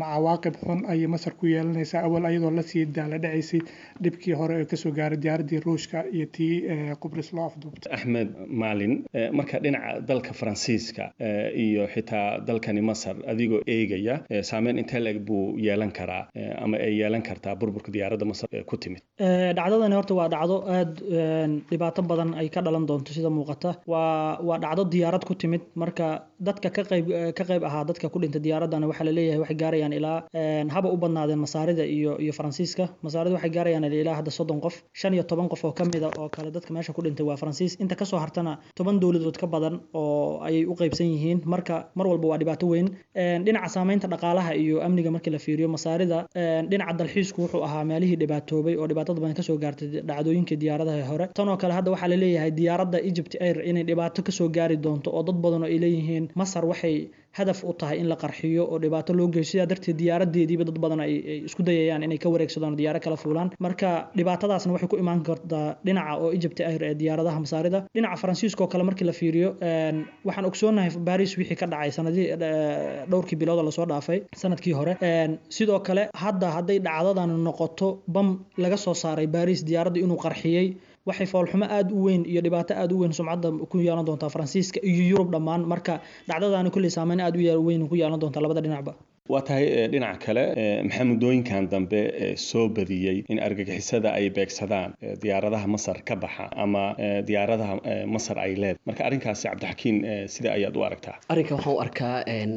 cawaaqib xun ayay masar ku yeelanaysaa awal ayadoo lasii daala dhacaysay dhibkii hore ee kasoo gaaray diyaaradii ruushka iyo tii qubris loo afduubtay axmed maalin marka dhinaca dalka faransiiska iyo xitaa dalkani masar adigoo eegaya saameyn intee leeg buu yeelan karaa ama ay yeelan kartaa burburka diyaaradda masar ku timid dhacdadani horta waa dhacdo aada dhibaato badan ay ka dhalan doonto sida muuqata waa waa dhacdo diyaarad ku timid marka dadka ka qayb ka qayb ahaa dadka ku dhintay diyaaradana waxaa la leeyahay waxay gaarayaan ilaa haba u badnaadeen masaarida iyo iyo faransiiska masaarida waxay gaarayaan ilaa hadda soddon qof shan iyo toban qof oo ka mida oo kale dadka meesha ku dhintay waa faransiis inta kasoo hartana toban dowladood ka badan oo ayay u qaybsan yihiin marka mar walba waa dhibaato weyn dhinaca saameynta dhaqaalaha iyo amniga markii la fiiriyo masaarida dhinaca dalxiisku wuxuu ahaa meelihii dhibaatoobay oo dhibaatada badan kasoo gaartay dhacdooyinkii diyaaradaha hore tan oo kale hadda waxaa la leeyahay diyaaradda egypt air inay dhibaato kasoo gaari doonto oo dad badan oo ay leeyihiin masar waxay hadaf u tahay in la qarxiyo oo dhibaato loo geeyo sidaa darteed diyaaradeediiba dad badan ay isku dayayaan inay ka wareegsadaan diyaaro kala fuulaan marka dhibaatadaasna waxay ku imaan kartaa dhinaca oo egypt air ee diyaaradaha masaarida dhinaca faransiiska oo kale markii la fiiriyo waxaan ogsoonahay baris wixii ka dhacay sanadii dhowrkii bilooda lasoo dhaafay sanadkii hore sidoo kale hadda hadday dhacdadan noqoto bam laga soo saaray baris diyaaradda inuu qarxiyey waxay foolxumo aada u weyn iyo dhibaato aada u weyn sumcadda ku yeelan doontaa faransiiska iyo yurub dhammaan marka dhacdadaani kulley saameyn aada u weyn ku yeelan doontaa labada dhinacba waa tahay dhinaca kale maxaa muddooyinkan dambe soo badiyey in argagixisada ay beegsadaan diyaaradaha masar ka baxa ama diyaaradaha masar ay leedahay marka arrinkaasi cabdixakiin sida ayaad u aragtaa arrinka waxaan u arkaa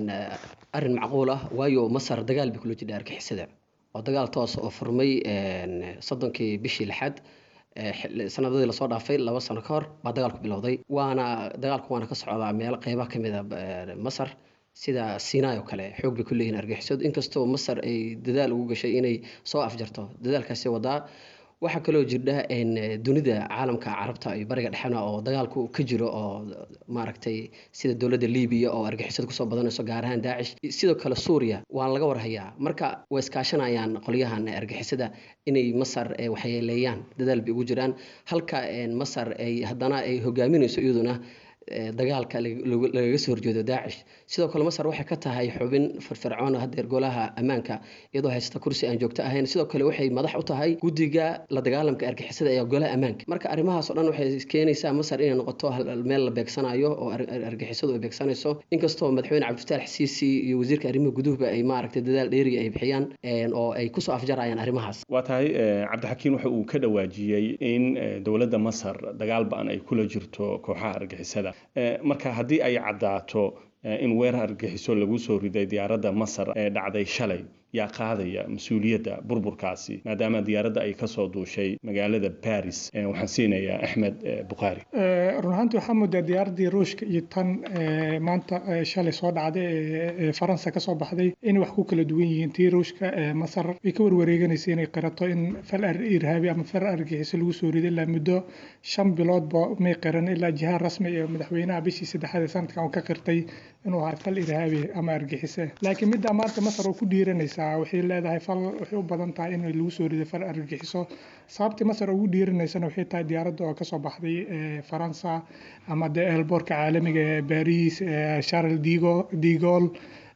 arrin macquul ah waayo masar dagaal bay kula jidha argixisada oo dagaal toos oo furmay soddonkii bishii lixaad sanadadii lasoo dhaafay laba sano ka hor baa dagaalku bilowday waana dagaalku waana ka socdaa meelo qeybaha ka mid a masar sida sinai oo kale xoog bay ku leeyihin argixisadu inkastoo masar ay dadaal ugu gashay inay soo afjarto dadaalkaasi wadaa waxaa kaloo jirdha dunida caalamka carabta iyo bariga dhexena oo dagaalku ka jiro oo maaragtay sida dowladda libiya oo argixisada kusoo badanayso gaar ahaan daacish sidoo kale suuriya waa laga warhayaa marka way iskaashanayaan qolyahan argixisada inay masar waxyeeleeyaan dadaal bay ugu jiraan halka masar ay haddana ay hogaaminayso iyaduna dagaalka lagaga soo horjeedo daacish sidoo kale masar waxay ka tahay xubin firfircoon hadeer golaha ammaanka iyadoo haysta kursi aan joogto ahayn sidoo kale waxay madax u tahay guddiga la dagaalamka argixisada ee golaha ammaanka marka arrimahaas oo dhan waxay keenaysaa masar inay noqoto meel la beegsanayo oo argixisadu ay beegsanayso inkastoo madaxweyne cabdifatax siisi iyo wasiirka arrimaha guduhba ay maaragtay dadaal dheeriga ay bixiyaan oo ay kusoo afjarayaan arrimahaas waa tahay cabdixakiin waxa uu ka dhawaajiyey in dowladda masar dagaal ba-an ay kula jirto kooxaha argixisada marka haddii ay caddaato in weerar argagixiso lagu soo riday diyaaradda masar ee dhacday shalay yaa qaadaya mas-uuliyadda burburkaasi maadaama diyaaradda ay kasoo duushay magaalada baris waxaan siinayaa axmed bukhaari run ahaantii waxaa moodaa diyaaraddii ruushka iyo tan maanta shalay soo dhacday ee faransa kasoo baxday inay wax ku kala duwan yihiin tii ruushka masar way ka warwareeganaysa inay qirato in fal irhaabi ama fal argagixiso lagu soo riday ilaa muddo shan biloodba may qiran ilaa jihaan rasmi ee madaxweynaha bishii saddexaad ee sanadkan uu ka qirtay inuu ahaa fal irhaabi ama argixise laakiin middaa maanta masar oo ku dhiiranaysaa waxay leedahay fal waxay u badan tahay in lagu soo riday fal argagixiso sababtii masar ugu dhiiranaysana waxay tahay diyaaradda oo kasoo baxday faransa ama de elboorka caalamiga ee baris charles digo digol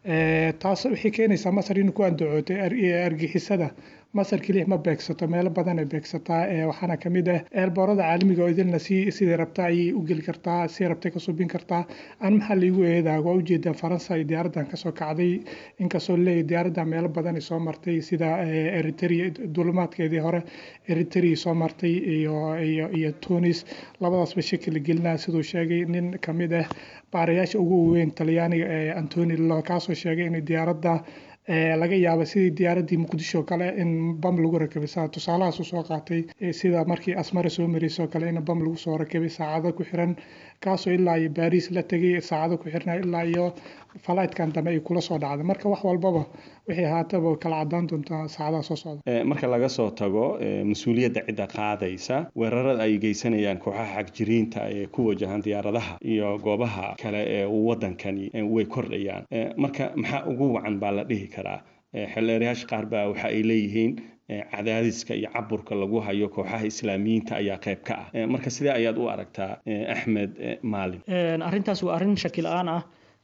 taas waxay keenaysaa masar in ku andacootay argixisada masar keliya ma beegsato meelo badan ay beegsataa waxaana kamid ah eelboorada caalamiga oo idilna si sidii rabta ayay u geli kartaa si rabtay ka subin kartaa aan maxaa laigu eedaa waa ujeedaa faransa ay diyaaradan kasoo kacday inkastoo leeyahy diyaaradda meelo badan ay soo martay sida eritrea dulimaadkeedii hore eritrea soo martay iyo iyo iyo tunis labadaasba shaki la gelinaa siduu sheegay nin kamid ah baarayaasha ugu weyn talyaaniga ee antoni lo kaasoo sheegay in diyaaradda laga yaaba sidii diyaaraddii muqdisho kale in bam lagu rakabay saa tusaalahaas usoo qaatay sida markii asmara soo maraysoo kale in bam lagu soo rakabay saacado ku xiran kaasoo ilaa iyo baris la tegay saacado ku xirna ilaa iyo falaydkan dambe ay kula soo dhacday marka wax walbaba waxay ahaataba kala cadaan doontaa saacadaha soo socda marka laga soo tago mas-uuliyadda cidda qaadaysa weerarada ay geysanayaan kooxaha xagjiriinta ee ku wajahan diyaaradaha iyo goobaha kale ee wadankani way kordhayaan marka maxaa ugu wacan baa la dhihi karaa xildheerayaasha qaar baa waxa ay leeyihiin cadaadiska iyo caburka lagu hayo kooxaha islaamiyiinta ayaa qayb ka ah marka sidee ayaad u aragtaa axmed maalin arrintaas waa arrin shaki la-aan ah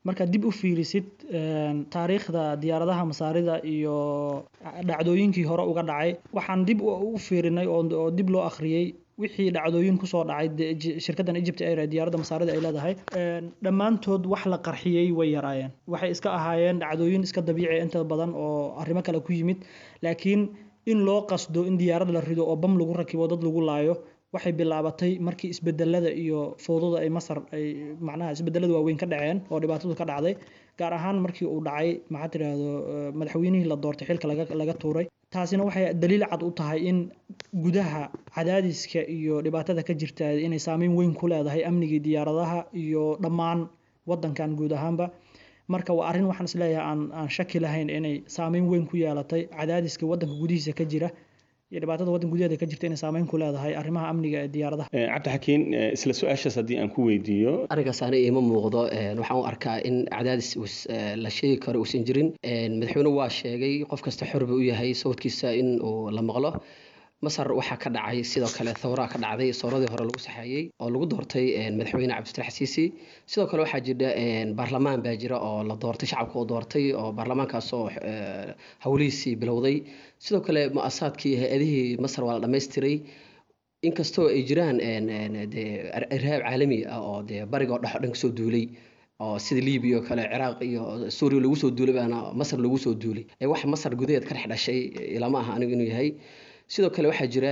markaad dib u fiirisid taariikhda diyaaradaha masaarida iyo dhacdooyinkii hore uga dhacay waxaan dib u fiirinay oo dib loo akhriyey wixii dhacdooyin kusoo dhacay shirkaddan egypt air ee diyaaradda masaarida ay leedahay dhammaantood wax la qarxiyey way yaraayeen waxay iska ahaayeen dhacdooyin iska dabiici inta badan oo arrimo kale ku yimid laakiin in loo qasdo in diyaarad la rido oo bam lagu rakibo dad lagu laayo waxay bilaabatay markii isbedelada iyo fowdada ay masar ay macnaha isbedelada waaweyn ka dhaceen oo dhibaatadu ka dhacday gaar ahaan markii uu dhacay maxaa tiraahdo madaxweynihii la doortay xilka laga laga tuuray taasina waxay daliil cad u tahay in gudaha cadaadiska iyo dhibaatada ka jirta inay saameyn weyn ku leedahay amnigii diyaaradaha iyo dhammaan wadankan guud ahaanba marka waa arrin waxaan isleeyahay aan aan shaki lahayn inay saameyn weyn ku yeelatay cadaadiska wadanka gudihiisa ka jira iyo dhibaatada waddan gudaheeda ka jirta inay saameyn ku leedahay arrimaha amniga ee diyaaradaha cabdixakiin isla su-aashaas haddii aan ku weydiiyo arrinkaas ani iima muuqdo waxaan u arkaa in cadaadis la sheegi karo uusan jirin madaxweynuhu waa sheegay qof kasta xor buu u yahay sawdkiisa in uu la maqlo masar waxaa ka dhacay sidoo kale thawraa ka dhacday sooradii hore lagu saxeeyey oo lagu doortay madaxweyne cabdifatax siisi sidoo kale waxaa jira baarlamaan baa jira oo la doortay shacabka uu doortay oo baarlamaankaasoo howlihiisii bilowday sidoo kale mu-asaadkii hay-adihii masar waa la dhammaystiray inkastoo ay jiraan de irhaab caalami ah oo dee bariga oo dhex o dhan kasoo duulay oo sida libiya oo kale ciraaq iyo suuriya lagu soo duulay baana masar lagu soo duulay ee wax masar gudaheed ka dhex dhashay ilama aha anigu inuu yahay sidoo kale waxaa jira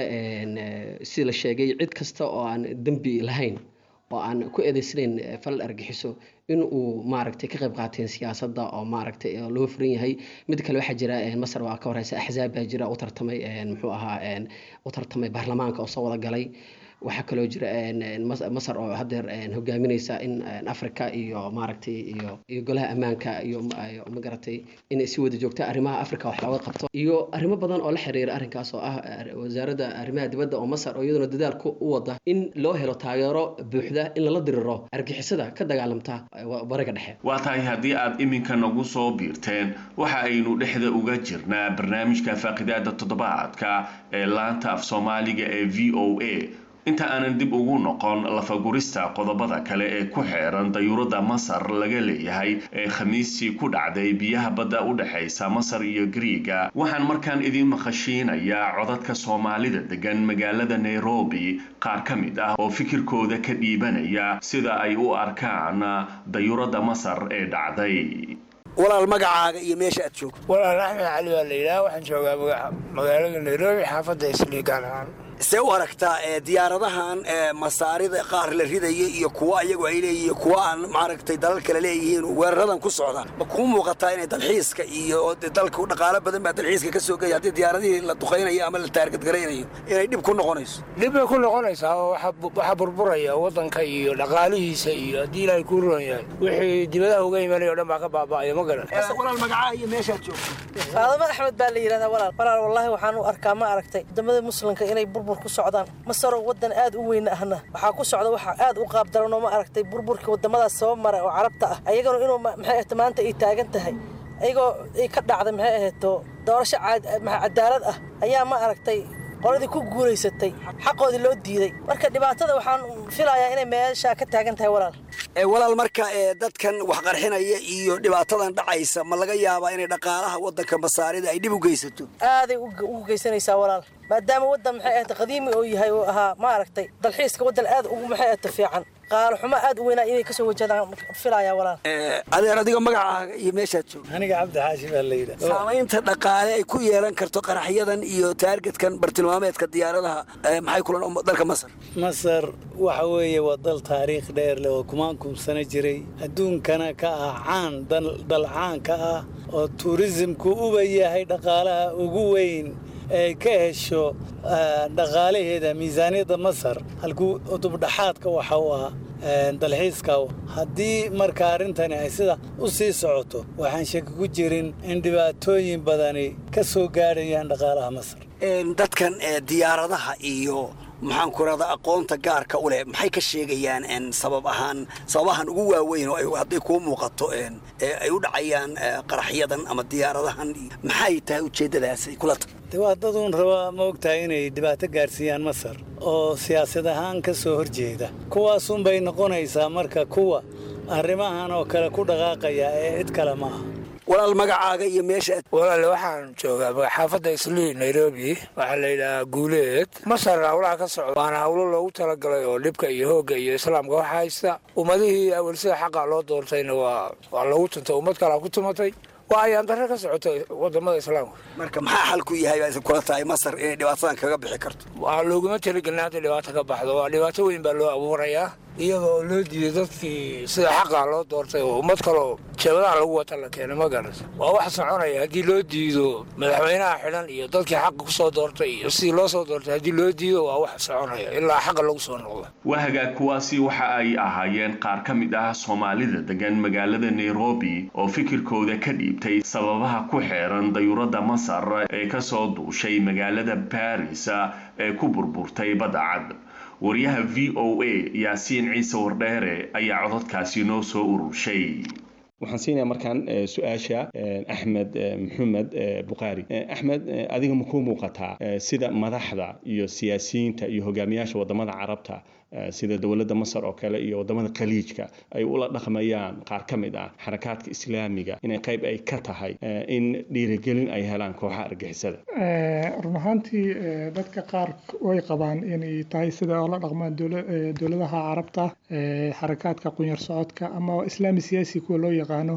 sida la sheegay cid kasta oo aan dembi lahayn oo aan ku eedeysnayn falal argixiso in uu maaragtay ka qayb qaateen siyaasadda oo maaragtay loo furan yahay mid kale waxaa jira masar waa ka horeysa axzaab baa jira u tartamay muxuu ahaa u tartamay baarlamaanka oo soo wada galay waxaa kaloo jira masar oo hadeer hogaamineysa in africa iyo maaragtay iyo iyo golaha ammaanka iyo magaratay inay si wada joogta arrimaha africa wax looga qabto iyo arrimo badan oo la xiriira arrinkaas oo ah wasaaradda arrimaha dibadda oo masar oo iyaduna dadaal u wada in loo helo taageero buuxda in lala diriro argixisada ka dagaalamta bariga dhexe waa tahay haddii aad iminka nagu soo biirteen waxa aynu dhexda uga jirnaa barnaamijka faaqidaada toddobaadka ee laanta af soomaaliga ee v o a inta aanan dib ugu noqon lafagurista qodobada kale ee ku xeeran dayuuradda masar laga leeyahay ee khamiistii ku dhacday biyaha badda u dhexaysa masar iyo griiga waxaan markaan idiin maqashiinayaa codadka soomaalida degan magaalada nairobi qaar ka mid ah oo fikirkooda ka dhiibanaya sida ay u arkaan dayuuradda masar ee dhacday walaal magacaaga iyo meesha aad joogto walaal axmed cali waa la yidhaha waxaan joogaa magaalada nairobi xaafadda isliigaan ahaan see u aragtaa diyaaradahan masaarida qaar la ridaya iyo kuwa ayagu ay leeyihiin kuwa aan maaragtay dalal kale leeyihiin weeraradan ku socda ma kuu muuqataa inay dalxiiska iyo dalka dhaqaalo badan baa dalxiiska ka soo gaya haddii diyaaradihii la duqaynayo ama la taargadgaraynayo inay dhib ku noqonayso dhib bay ku noqonaysaa oo waxaa burburaya waddanka iyo dhaqaalihiisa iyo haddii ilaahay kuu roon yahay wixii dibadaha uga imanaya o dhan baa ka baaba'aya ma garan walaal magacaa iyo meeshaad joogto faadamo axmed baa la yidhahdaa walaal walaal wallaahi waxaan u arkaa ma aragtay wadamada muslimka inay burbur ku socdaan masaroo waddan aad u weyn ahna waxaa ku socda waxa aad u qaabdaranoo ma aragtay burburka wadamadaas soo mara oo carabta ah ayagana inuu maxay ahto maanta ay taagan tahay ayagoo ay ka dhacday maxay ahayto doorasho cadaalad ah ayaa ma aragtay qoladii ku guulaysatay xaqoodii loo diiday marka dhibaatada waxaan filayaa inay meeshaa ka taagan tahay walaal walaal marka dadkan wax qarxinaya iyo dhibaatadan dhacaysa ma laga yaabaa inay dhaqaalaha waddanka masaarida ay dhib u geysato aaday ugu geysanaysaa walaal maadaama waddan maxay ahayta qadiimi oo yahay oo ahaa ma aragtay dalxiiska waddan aad ugu maxay ahayta fiican qaalo xumo aad u weynaa inay kasoo wajahadaan filayaa walaal adeer adiga magacaaga iyo meeshaad joogto aniga cabdi xaashi baa la yidhaha saamaynta dhaqaale ay ku yeelan karto qaraxyadan iyo taargetkan bartilmaameedka diyaaradaha maxay kulan dalka masar masar waxa weeye waa dal taariikh dheer leh oo kumaan kumsano jiray adduunkana ka ah caan dal caanka ah oo tuurisimku uba yahay dhaqaalaha ugu weyn ay ka hesho dhaqaalaheeda miisaaniyadda masar halkuu udubdhaxaadka waxa u ah dalxiiska haddii marka arrintani ay sida u sii socoto waxaan shaki ku jirin in dhibaatooyin badani ka soo gaadhayaan dhaqaalaha masar dadkan diyaaradaha iyo maxaan ku rahda aqoonta gaarka u leh maxay ka sheegayaan sabab ahaan sababahan ugu waaweyn oo hadday kuu muuqato ay u dhacayaan qaraxyadan ama diyaaradahan maxay tahay ujeeddadaas ay kula tahay de waa daduun rabaa ma ogtahay inay dhibaato gaarsiiyaan masar oo siyaasad ahaan ka soo horjeeda kuwaasunbay noqonaysaa marka kuwa arrimahan oo kale ku dhaqaaqaya ee cid kale ma aha walaal magacaaga iyo meesha walaal waxaan joogaa xaafadda islii nairobi waxaa la yidhahaa guuleed masar hawlaha ka socda waana hawlo loogu talagalay oo dhibka iyo hoogga iyo islaamka waxa haysta ummadihii awal sida xaqa loo doortayna waa waa loogu tuntay ummad kalaa ku tumatay waa ayaan darre ka socotay wadamada islaamka marka maxaa xalku yahay baa kula tahay masar inay dhibaatadan kaga bixi karto waa looguma talagelin hadda dhibaato ka baxdo waa dhibaato weyn baa loo abuurayaa iyadoo loo diiday dadkii sida xaqa loo doortay oo ummad kaloo jeebadaha lagu wata la keenay ma garata waa wax soconaya haddii loo diido madaxweynaha xidhan iyo dadkii xaqa kusoo doortay iyo sidii loo soo doortay haddii loo diido waa wax soconaya ilaa xaqa lagu soo noqdo wahagaag kuwaasi waxa ay ahaayeen qaar ka mid ah soomaalida degan magaalada nairobi oo fikirkooda ka dhiibtay sababaha ku xeeran dayuuradda masar ee kasoo duushay magaalada baris ee ku burburtay badda cad wariyaha v o a yaasiin ciise wardheere ayaa cododkaasi noo soo ururshay waxaan siinayaa markaan su-aasha axmed maxamed bukhaari axmed adiga ma kuu muuqataa sida madaxda iyo siyaasiyiinta iyo hogaamiyaasha wadamada carabta sida dowladda masar oo kale iyo wadamada khaliijka ay ula dhaqmayaan qaar ka mid ah xarakaadka islaamiga inay qayb ay ka tahay in dhiirigelin ay helaan kooxaha argixisada run ahaantii dadka qaar way qabaan inay tahay sida oo la dhaqmaan dowladaha carabta xarakaadka qunyar socodka ama islaami siyaasi kuwa loo yaqaano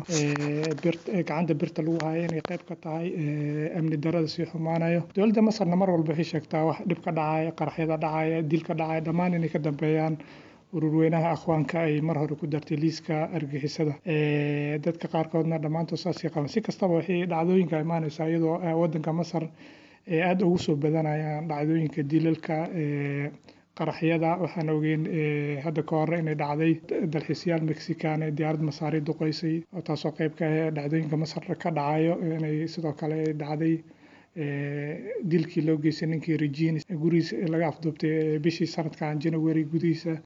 gacanta birta lagu haayo inay qayb ka tahay amni darada sii xumaanayo dowladda masarna mar walba waxay sheegtaa wax dhib ka dhacaya qaraxyada dhacaya dil ka dhacaya dhammaan inay ka dambeeyaan ururweynaha akhwaanka ay mar hore ku dartay liiska argixisada dadka qaarkoodna dhammaantood saasay qaban si kastaba waxay dhacdooyinka imaanaysaa iyadoo wadanka masar aada ugu soo badanayaan dhacdooyinka dilalka qaraxyada waxaan ogeyn hadda ka hore inay dhacday dalxiisyaal mexican ee diyaarad masaari duqeysay oo taasoo qayb ka ah dhacdooyinka masar ka dhacayo inay sidoo kale dhacday dilkii loo geystay ninkii regin gurigiisa laga afduubtay bishii sanadkan january gudihiisa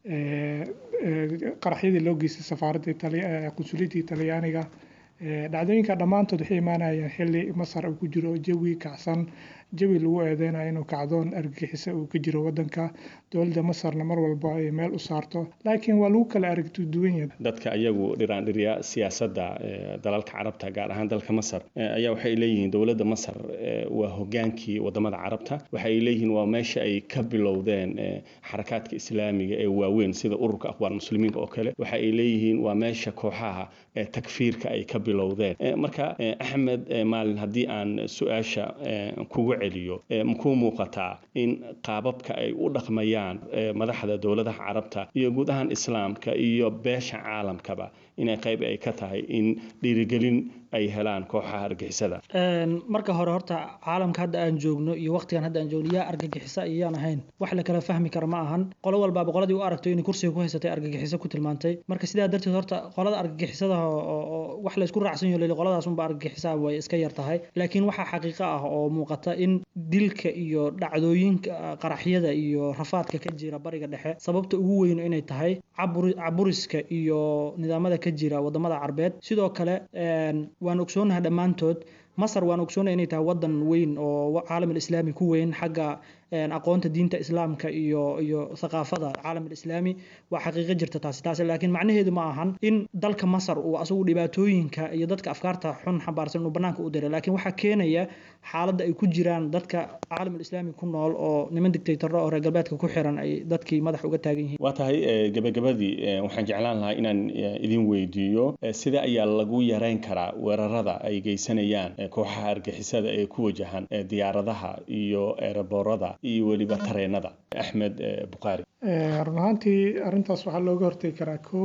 qaraxyadii loo geystay safaaradda qunsuliyadda talyaaniga dhacdooyinka dhammaantood waxay imaanayaan xilli masar uu ku jiro jawi kacsan jawi lagu eedeynayo inuu kacdoon argagixisa uu ka jiro wadanka dowladda masarna mar walba ay meel u saarto laakiin waa lagu kala aragti duwan yahay dadka iyagu dhiraandhirya siyaasadda dalalka carabta gaar ahaan dalka masar ayaa waxay leeyihiin dowladda masar waa hogaankii wadamada carabta waxay leeyihiin waa meesha ay ka bilowdeen xarakaadka islaamiga ee waaweyn sida ururka aqwaan muslimiinka oo kale waxa ay leeyihiin waa meesha kooxaha takfiirka ay ka bilowdeen marka axmed maalin haddii aan su-aasha kugu celiyo makuu muuqataa in qaababka ay u dhaqmayaan madaxda dowladaha carabta iyo guud ahaan islaamka iyo beesha caalamkaba inay qayb ay ka tahay in dhiirigelin ay helaan kooxaha argixisada marka hore horta caalamka hadda aan joogno iyo waqtigan hadda aan joogno yaa argagixisa iyaan ahayn wax la kala fahmi kara ma ahan qolo walbaaba qoladii u aragto inay kursiga ku haysatay argagixiso ku tilmaantay marka sidaa darteed horta qolada argagixisada oo wax la isku raacsan yaho qoladaas unba argagixisaa way iska yar tahay laakiin waxaa xaqiiqo ah oo muuqata in dilka iyo dhacdooyinka qaraxyada iyo rafaadka ka jira bariga dhexe sababta ugu weyn inay tahay caburiska iyo nidaamada ka jira wadamada carbeed sidoo kale waan ogsoonaha dhammaantood masar waan ogsoonaha inay tahay wadan weyn oo caalam alislaami ku weyn xagga aqoonta diinta islaamka iyo iyo thaqaafada caalam alislaami waa xaqiiqo jirta taasi taasi laakiin macnaheedu ma ahan in dalka masar uu asagu dhibaatooyinka iyo dadka afkaarta xun xambaarsan inuu banaanka u diray laakiin waxaa keenaya xaaladda ay ku jiraan dadka caalam alislaami ku nool oo niman dictatorro oo reer galbeedka ku xiran ay dadkii madax uga taagan yihiin waa tahay gebagabadii waxaan jeclaan lahaa inaan idin weydiiyo sida ayaa lagu yareyn karaa weerarada ay geysanayaan kooxaha argixisada ee ku wajahan diyaaradaha iyo eeraboorada iyo weliba tareenada axmed bukhaari run ahaantii arrintaas waxaa looga hortegi karaa kow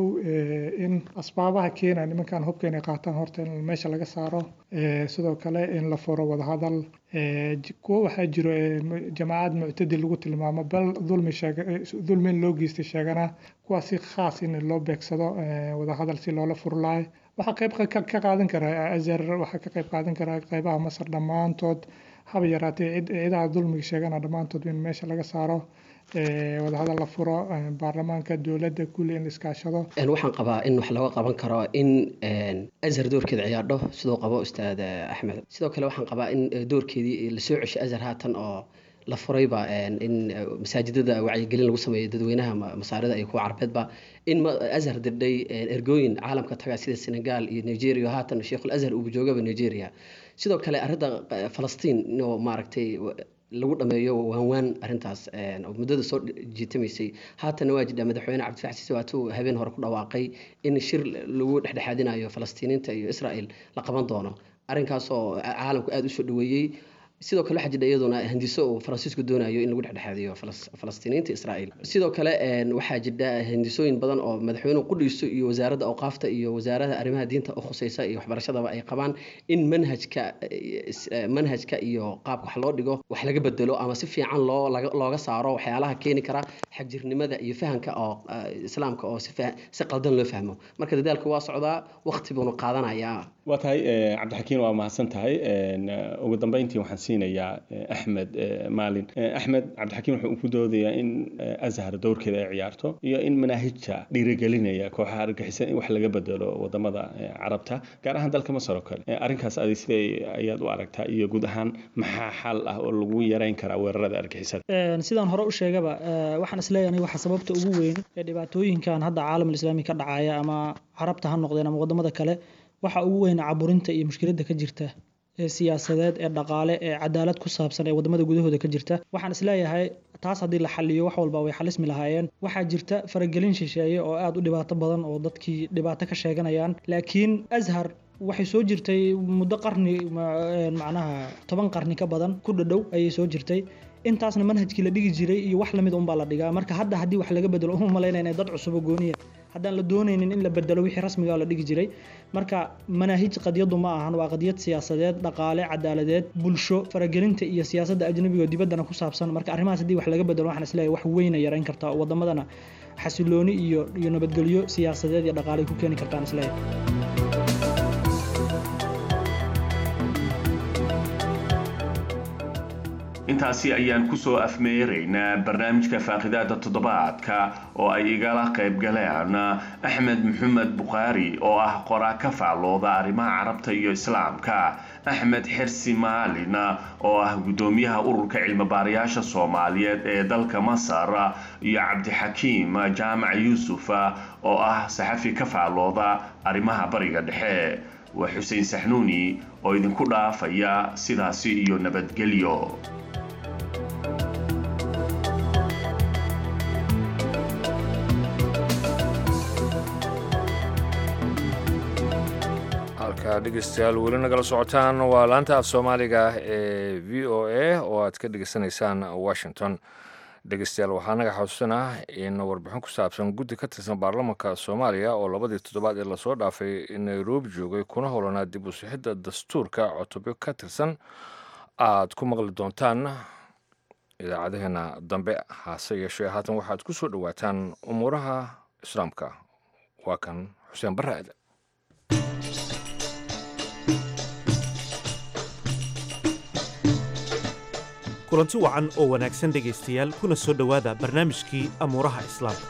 in asbaabaha keena nimankan hubka inay qaataan horta in meesha laga saaro sidoo kale in la furo wadahadal kuwo waxaa jiro jamaacad muctadi lagu tilmaamo bal dulmi dulmin loo geystay sheegana kuwaas si khaas in loo beegsado wadahadal si loola furlaayo waxaa qayb ka qaadan karaa azar waxaa ka qayb qaadan karaa qaybaha masar dhammaantood haba yaraatee ciidaha dulmiga sheegana dhammaantood in meesha laga saaro wadahadal la furo baarlamaanka dowladda kulli in la iskaashado waxaan qabaa in wax looga qaban karo in azhar doorkeeda ciyaadho sidoo qabo ustaad axmed sidoo kale waxaan qabaa in doorkeedii lasoo ceshay azhar haatan oo la furayba in masaajidada wacyigelin lagu sameeyo dadweynaha masaarida iyo kuwa carbeedba in azhar dirdhay ergooyin caalamka taga sida senegal iyo nigeria haatan sheikhul azhar uu joogaba nigeria sidoo kale arrinta falastiin inuu maaragtay lagu dhameeyo waanwaan arrintaas oo muddada soo jiitamaysay haatana waa jidha madaxweyne cabdifax siise waatuu habeen hore ku dhawaaqay in shir lagu dhexdhexaadinayo falastiiniinta iyo israel la qaban doono arrinkaas oo caalamku aada usoo dhaweeyey sidoo kale waxaa jidha iyaduna hindiso uu faransiisku doonayo in lagu dhexdhexaadiyo falastiiniinta israel sidoo kale waxaa jidha hindisooyin badan oo madaxweynuhu qudhiiso iyo wasaaradda awqaafta iyo wasaarada arrimaha diinta u khuseysa iyo waxbarashadaba ay qabaan in manhajka manhajka iyo qaabka wax loo dhigo wax laga bedelo ama si fiican loo looga saaro waxyaalaha keeni kara xagjirnimada iyo fahamka oo islaamka oo si qaldan loo fahmo marka dadaalku waa socdaa waqti buuna qaadanayaa waa tahay cabdixakiin waa mahadsan tahay ugu dambeyntii waxaan siinayaa axmed maalin axmed cabdixakiin wuxuu ku doodayaa in azhar dowrkeeda ay ciyaarto iyo in manaahijta dhiirigelinaya kooxaha argagixisan in wax laga bedelo wadamada carabta gaar ahaan dalka masar oo kale arrinkaas adi siday ayaad u aragtaa iyo guud ahaan maxaa xal ah oo lagu yareyn karaa weerarada argixisada sidaan hore u sheegaba waxaan isleeyahay waxa sababta ugu weyn ee dhibaatooyinkan hadda caalamul islaami ka dhacaya ama carabta ha noqdeen ama wadamada kale waxa ugu weyn caburinta iyo mushkiladda ka jirta ee siyaasadeed ee dhaqaale ee cadaalad ku saabsan ee wadamada gudahooda ka jirta waxaan isleeyahay taas haddii la xaliyo wax walba way xalismi lahaayeen waxaa jirta faragelin shisheeye oo aada u dhibaato badan oo dadkii dhibaato ka sheeganayaan laakiin ashar waxay soo jirtay muddo qarni macnaha toban qarni ka badan ku dhadhow ayay soo jirtay intaasna manhajkii la dhigi jiray iyo wax lamid unbaa la dhigaa marka hadda haddii wax laga bedelo uma malaynayna dad cusub oo gooniya haddaan la doonaynin in la bedelo wixii rasmiga la dhigi jiray marka manaahij qadiyadu ma ahan waa qadiyad siyaasadeed dhaqaale cadaaladeed bulsho faragelinta iyo siyaasadda ajnabiga oo dibaddana ku saabsan marka arrimahaas haddii wax laga bedelo waxaan isleeyahay wax weyna yarayn kartaa oo wadamadana xasilooni iyo iyo nabadgelyo siyaasadeed iyo dhaqaale ku keeni kartaan isleeyahay intaasi ayaan kusoo afmeeraynaa barnaamijka faaqidaada toddobaadka oo ay igala qayb galeen axmed maxamed bukhaari oo ah qoraa ka faallooda arrimaha carabta iyo islaamka axmed xirsi maalin oo ah guddoomiyaha ururka cilmibaarayaasha soomaaliyeed ee dalka masar iyo cabdixakiim jaamac yuusuf oo ah saxafi ka faallooda arrimaha bariga dhexe waa xuseen saxnuuni oo idinku dhaafaya sidaasi iyo nabadgelyo halka dhegeystayaal weli nagala socotaan waa laanta af soomaaliga ee v o a oo aad ka dhegeysanaysaan washington dhegeystayaal waxaa naga xasuusanah in warbixin ku saabsan guddi ka tirsan baarlamaanka soomaaliya oo labadii toddobaad ee lasoo dhaafay nairobi joogay kuna howlanaa dib u sixidda dastuurka cutubyo ka tirsan aad ku maqli doontaan idaacadaheena dambe hase yeeshee haatan waxaad ku soo dhowaataan umuuraha islaamka waa kan xuseen barre aadan kulanti wacan oo wanaagsan dhegaystayaal kuna soo dhowaada barnaamijkii amuuraha islaamka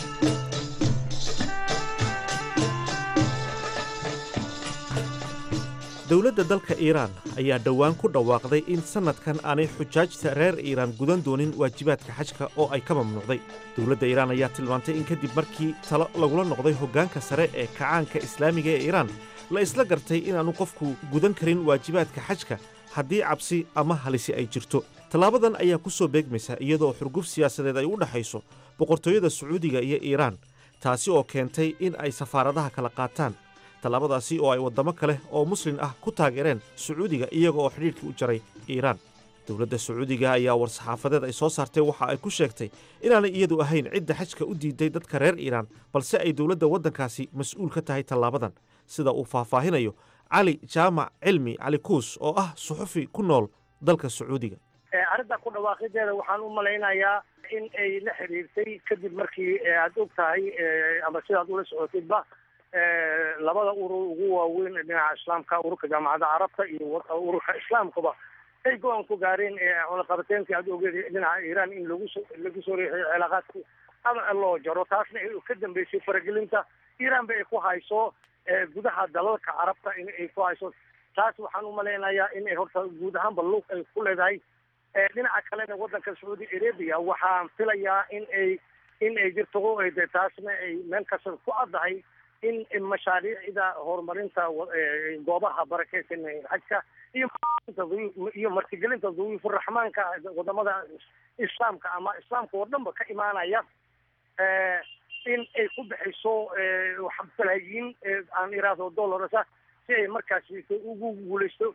dowladda dalka iiraan ayaa dhowaan ku dhawaaqday in sannadkan aanay xujaajta reer iiraan gudan doonin waajibaadka xajka oo ay ka mamnuucday dowladda iiraan ayaa tilmaantay in kadib markii talo lagula noqday hoggaanka sare ee kacaanka islaamiga ee iiraan la isla gartay inaannu qofku gudan karin waajibaadka xajka haddii cabsi ama halisi ay jirto tallaabadan ayaa ku soo beegmaysa iyadoo xurguf siyaasadeed ay u dhexayso boqortooyada sacuudiga iyo iiraan taasi oo keentay in ay safaaradaha kala qaataan tallaabadaasi oo ay waddamo kale oo muslin ah ku taageereen sacuudiga iyaga oo xidhiidhkii u jaray iiraan dowladda sacuudiga ayaa war-saxaafadeed ay soo saartay waxa ay ku sheegtay inaanay iyadu ahayn cidda xajka u diiday dadka reer iiraan balse ay dowladda waddankaasi mas-uul ka tahay tallaabadan sida uu faahfaahinayo cali jaamac cilmi cali kuus oo ah suxufi ku nool dalka sacuudiga arrinta ku dhawaaqideeda waxaan u malaynayaa in ay la xiriirtay kadib markii aad og tahay ama sidaad ula socotidba labada urur ugu waaweyn dhinaca islaamka ururka jaamacadda carabta iyo ururka islaamkaba ay go-aan ku gaareen cunaqabateenkii aad ogeed dhinaca iiraan in lagu so lagu soo riixiyo cilaaqaadki ama loo jaro taasna ay ka dambeysay faragelinta iiraan ba ay ku hayso gudaha dalalka carabta in ay ku hayso taas waxaan u malaynayaa in ay horta guud ahaanba lug ay ku leedahay dhinaca kalena waddanka sacuudi arabia waxaan filayaa in ay in ay jirto de taasna ay meel kasta ku addahay in mashaariicda horumarinta goobaha barakeysan xajka iyo iyo martigelinta duyuufuraxmaanka wadamada islaamka ama islaamka oo dhanba ka imaanaya in ay ku bixiso balaayiin aan iraahdo dollarsa si ay markaasi ugu guuleysto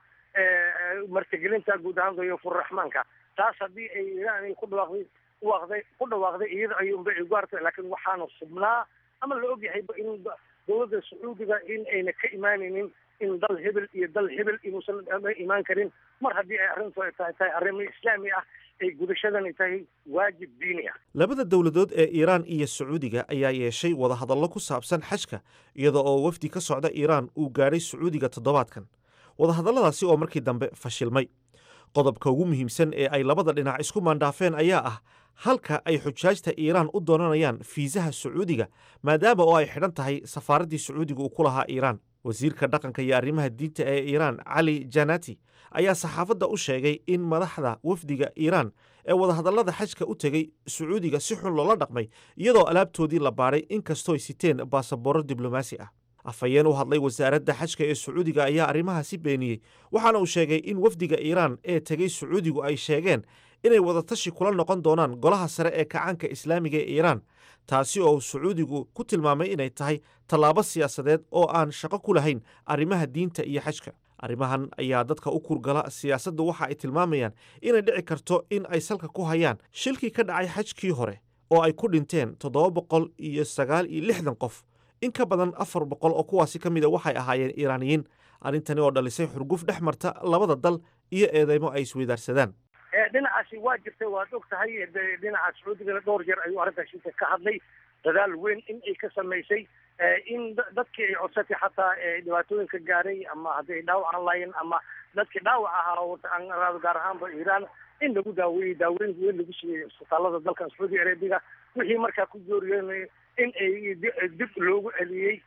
martigelinta guud ahaan duyuufuraxmaanka taas haddii ay iraan ay ku dhawaaqday dhawaaqday ku dhawaaqday iyada ayuunba ay gaartay laakiin waxaana subnaa ama la ogyahayba in dowladda sacuudiga in ayna ka imaanaynin in dal hebel iyo dal hebel inuusan imaan karin mar haddii ay arrintu ay tahay tahay arrimo islaami ah ay gudashadani tahay waajib diini ah labada dowladood ee iiraan iyo sacuudiga ayaa yeeshay wadahadallo ku saabsan xajka iyada oo wafdi ka socda iiraan uu gaadhay sacuudiga toddobaadkan wadahadalladaasi oo markii dambe fashilmay qodobka ugu muhiimsan ee ay labada dhinac isku maandhaafeen ayaa ah halka ay xujaajta iiraan u doonanayaan fiisaha sacuudiga maadaama oo ay xidhan tahay safaaraddii sacuudiga uu ku lahaa iiraan wasiirka dhaqanka iyo arrimaha diinta ee iiraan cali janati ayaa saxaafadda u sheegay in madaxda wafdiga iiraan ee wadahadallada xajka u tegey sacuudiga si xun loola dhaqmay iyadoo alaabtoodii la baadhay inkastooy siteen baasaboorro diblomaasi ah afhayeen u hadlay wasaaradda xajka ee sacuudiga ayaa arrimahaasi beeniyey waxaana uu sheegay in wafdiga iiraan ee tegey sacuudigu ay sheegeen inay wadatashi kula noqon doonaan golaha sare ee kacaanka islaamiga ee iiraan taasi oo sacuudigu ku tilmaamay inay tahay tallaabo siyaasadeed oo aan shaqo ku lahayn arrimaha diinta iyo xajka arrimahan ayaa dadka u kurgala siyaasaddu waxa ay tilmaamayaan inay dhici karto in ay salka ku hayaan shilkii ka dhacay xajkii hore oo ay ku dhinteen toddoba boqol iyo sagaal iyo lixdan qof in ka badan afar boqol oo kuwaasi ka mida waxay ahaayeen iiraaniyiin arrintani oo dhalisay xurguf dhex marta labada dal iyo eedeymo ay isweydaarsadaan dhinacaasi waa jirtay waad og tahay dhinaca sacuudigana dhowr jeer ayuu arrintaasi ka hadlay dadaal weyn in ay ka samaysay in dadkii ay codsatay xataa dhibaatooyinka gaaray ama hadday dhaawac aan lahayn ama dadkii dhaawac ahaa gaar ahaanba iiraan in lagu daaweeyey daaweyn weyn lagu siiyey isbitaalada dalkan sacuudi arabiga wixii markaa ku jooriyeen in ay dib loogu celiyey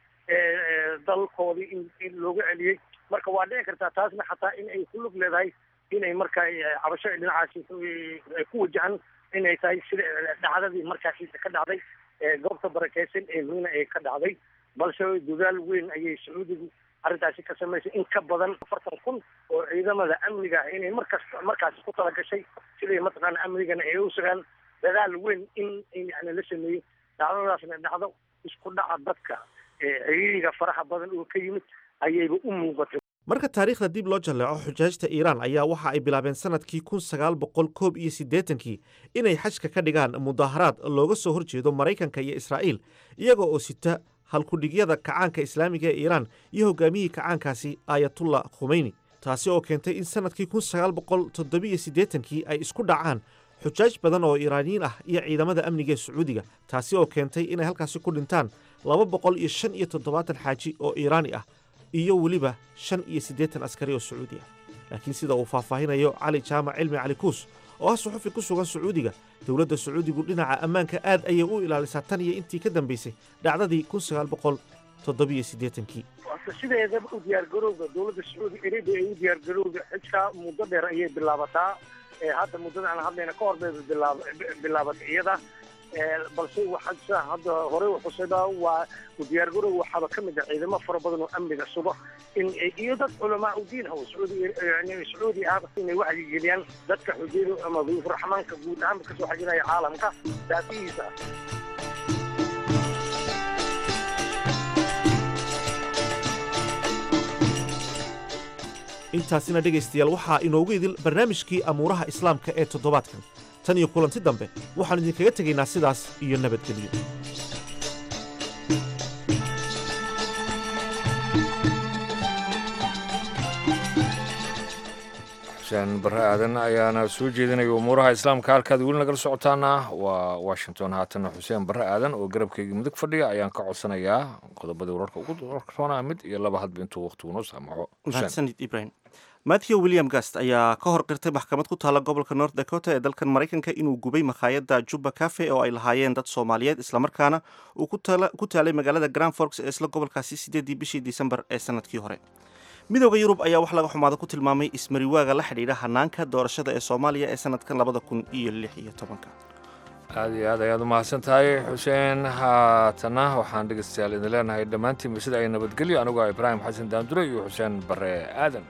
dalkoodii in loogu celiyey marka waa dhici kartaa taasna xataa in ay ku lug leedahay inay markaa cabasho dhinacaasi ku wajahan inay tahay sida dhacdadii markaasi ka dhacday goobta barakeysan ee miina ee ka dhacday balse dadaal weyn ayay sacuudigu arrintaasi ka samaysay in ka badan afartan kun oo ciidamada amniga ah inay markas markaasi ku talagashay siday mataqaana amnigana ay u sugaan dadaal weyn in yani la sameeyey dhacdadaasna dhacdo isku dhaca dadka ciriiriga faraha badan oo ka yimid ayayba u muuqatay marka taariikhda dib loo jalleeco xujaajta iiraan ayaa waxa ay bilaabeen sanadkii kun sagaal boqol koob iyo siddeetankii inay xajka ka dhigaan mudaaharaad looga soo horjeedo maraykanka iyo israa'iil iyaga oo sita halkudhigyada kacaanka islaamiga ee iiraan iyo hogaamiyihii kacaankaasi aayatullah khumeyni taasi oo keentay in sanadkii kun sagaal boqol toddobiyo siddeetankii ay isku dhacaan xujaaj badan oo iiraaniyiin ah iyo ciidamada amniga ee sacuudiga taasi oo keentay inay halkaasi ku dhintaan laba boqol iyo shan iyo toddobaatan xaaji oo iiraani ah iyo weliba shan iyo siddeetan askari oo sacuudi ah laakiin sida uu faahfaahinayo cali jaamac cilmi cali kuus oo ah suxufi ku sugan sacuudiga dowladda sacuudigu dhinaca ammaanka aad ayay u ilaalisaa tan iyo intii ka dambaysay dhacdadii kun sagaal boqol toddobiyo siddeetankii sideedaba u diyaargarowga dowladda sacuudi arabia ay u diyaargarowga xijka muddo dheer ayay bilaabataa hadda muddada aan hadlayna ka hor bay bilaabatay iyada balse waxaa hadda horey uxusayba waa diyaargarow waxaaba ka mid ah ciidamo fara badan oo amniga sugo in iyo dad culamaa u diin ah sacuudi sacuudi ah inay wacyigeliyaan dadka xujayda ama duyuufuraxmaanka guud ahaanba kasoo xajinaya caalamka daafihiisa intaasina dhegaystayaal waxaa inoogu idil barnaamijkii amuuraha islaamka ee toddobaadkan tan iyo kulanti dambe waxaannu idinkaga tegaynaa sidaas iyo nabadgelyo xuseen barre aadan ayaana soo jeedinaya umuuraha islaamka halkaad weli nagala socotaana waa washington haatana xuseen barre aadan oo garabkayga mudug fadhiya ayaan ka codsanayaa qodobadii wararka ugu warsoonaa mid iyo laba hadba intuu waqtigu noo saamaxo mahadsanid ibrahim matthew william gast ayaa ka hor qirtay maxkamad ku taalla gobolka north dakota ee dalkan maraykanka inuu gubay makhaayadda juba cafe oo ay lahaayeen dad soomaaliyeed islamarkaana uu ku taalay magaalada grand forks ee isla gobolkaasi sideedii bishii disembar ee sanadkii hore midooda yurub ayaa wax laga xumaada ku tilmaamay ismariwaaga la xidhiidha hanaanka doorashada ee soomaaliya ee sanadkan labada kun iyo lix iyo tobanka aad iyo aad ayaad u mahadsan tahay xuseen haatana waxaan dhegeystayaal idin leenahay dhammaantiinba sida ay nabadgelyo anigoo ah ibraahim xasan daandure iyo xuseen bare aadan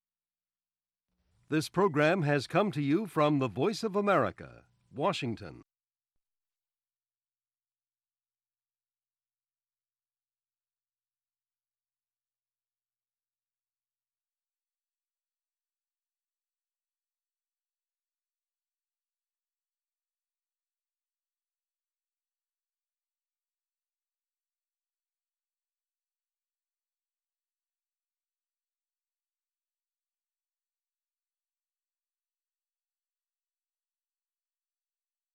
This program has come to you from the Voice of America, Washington.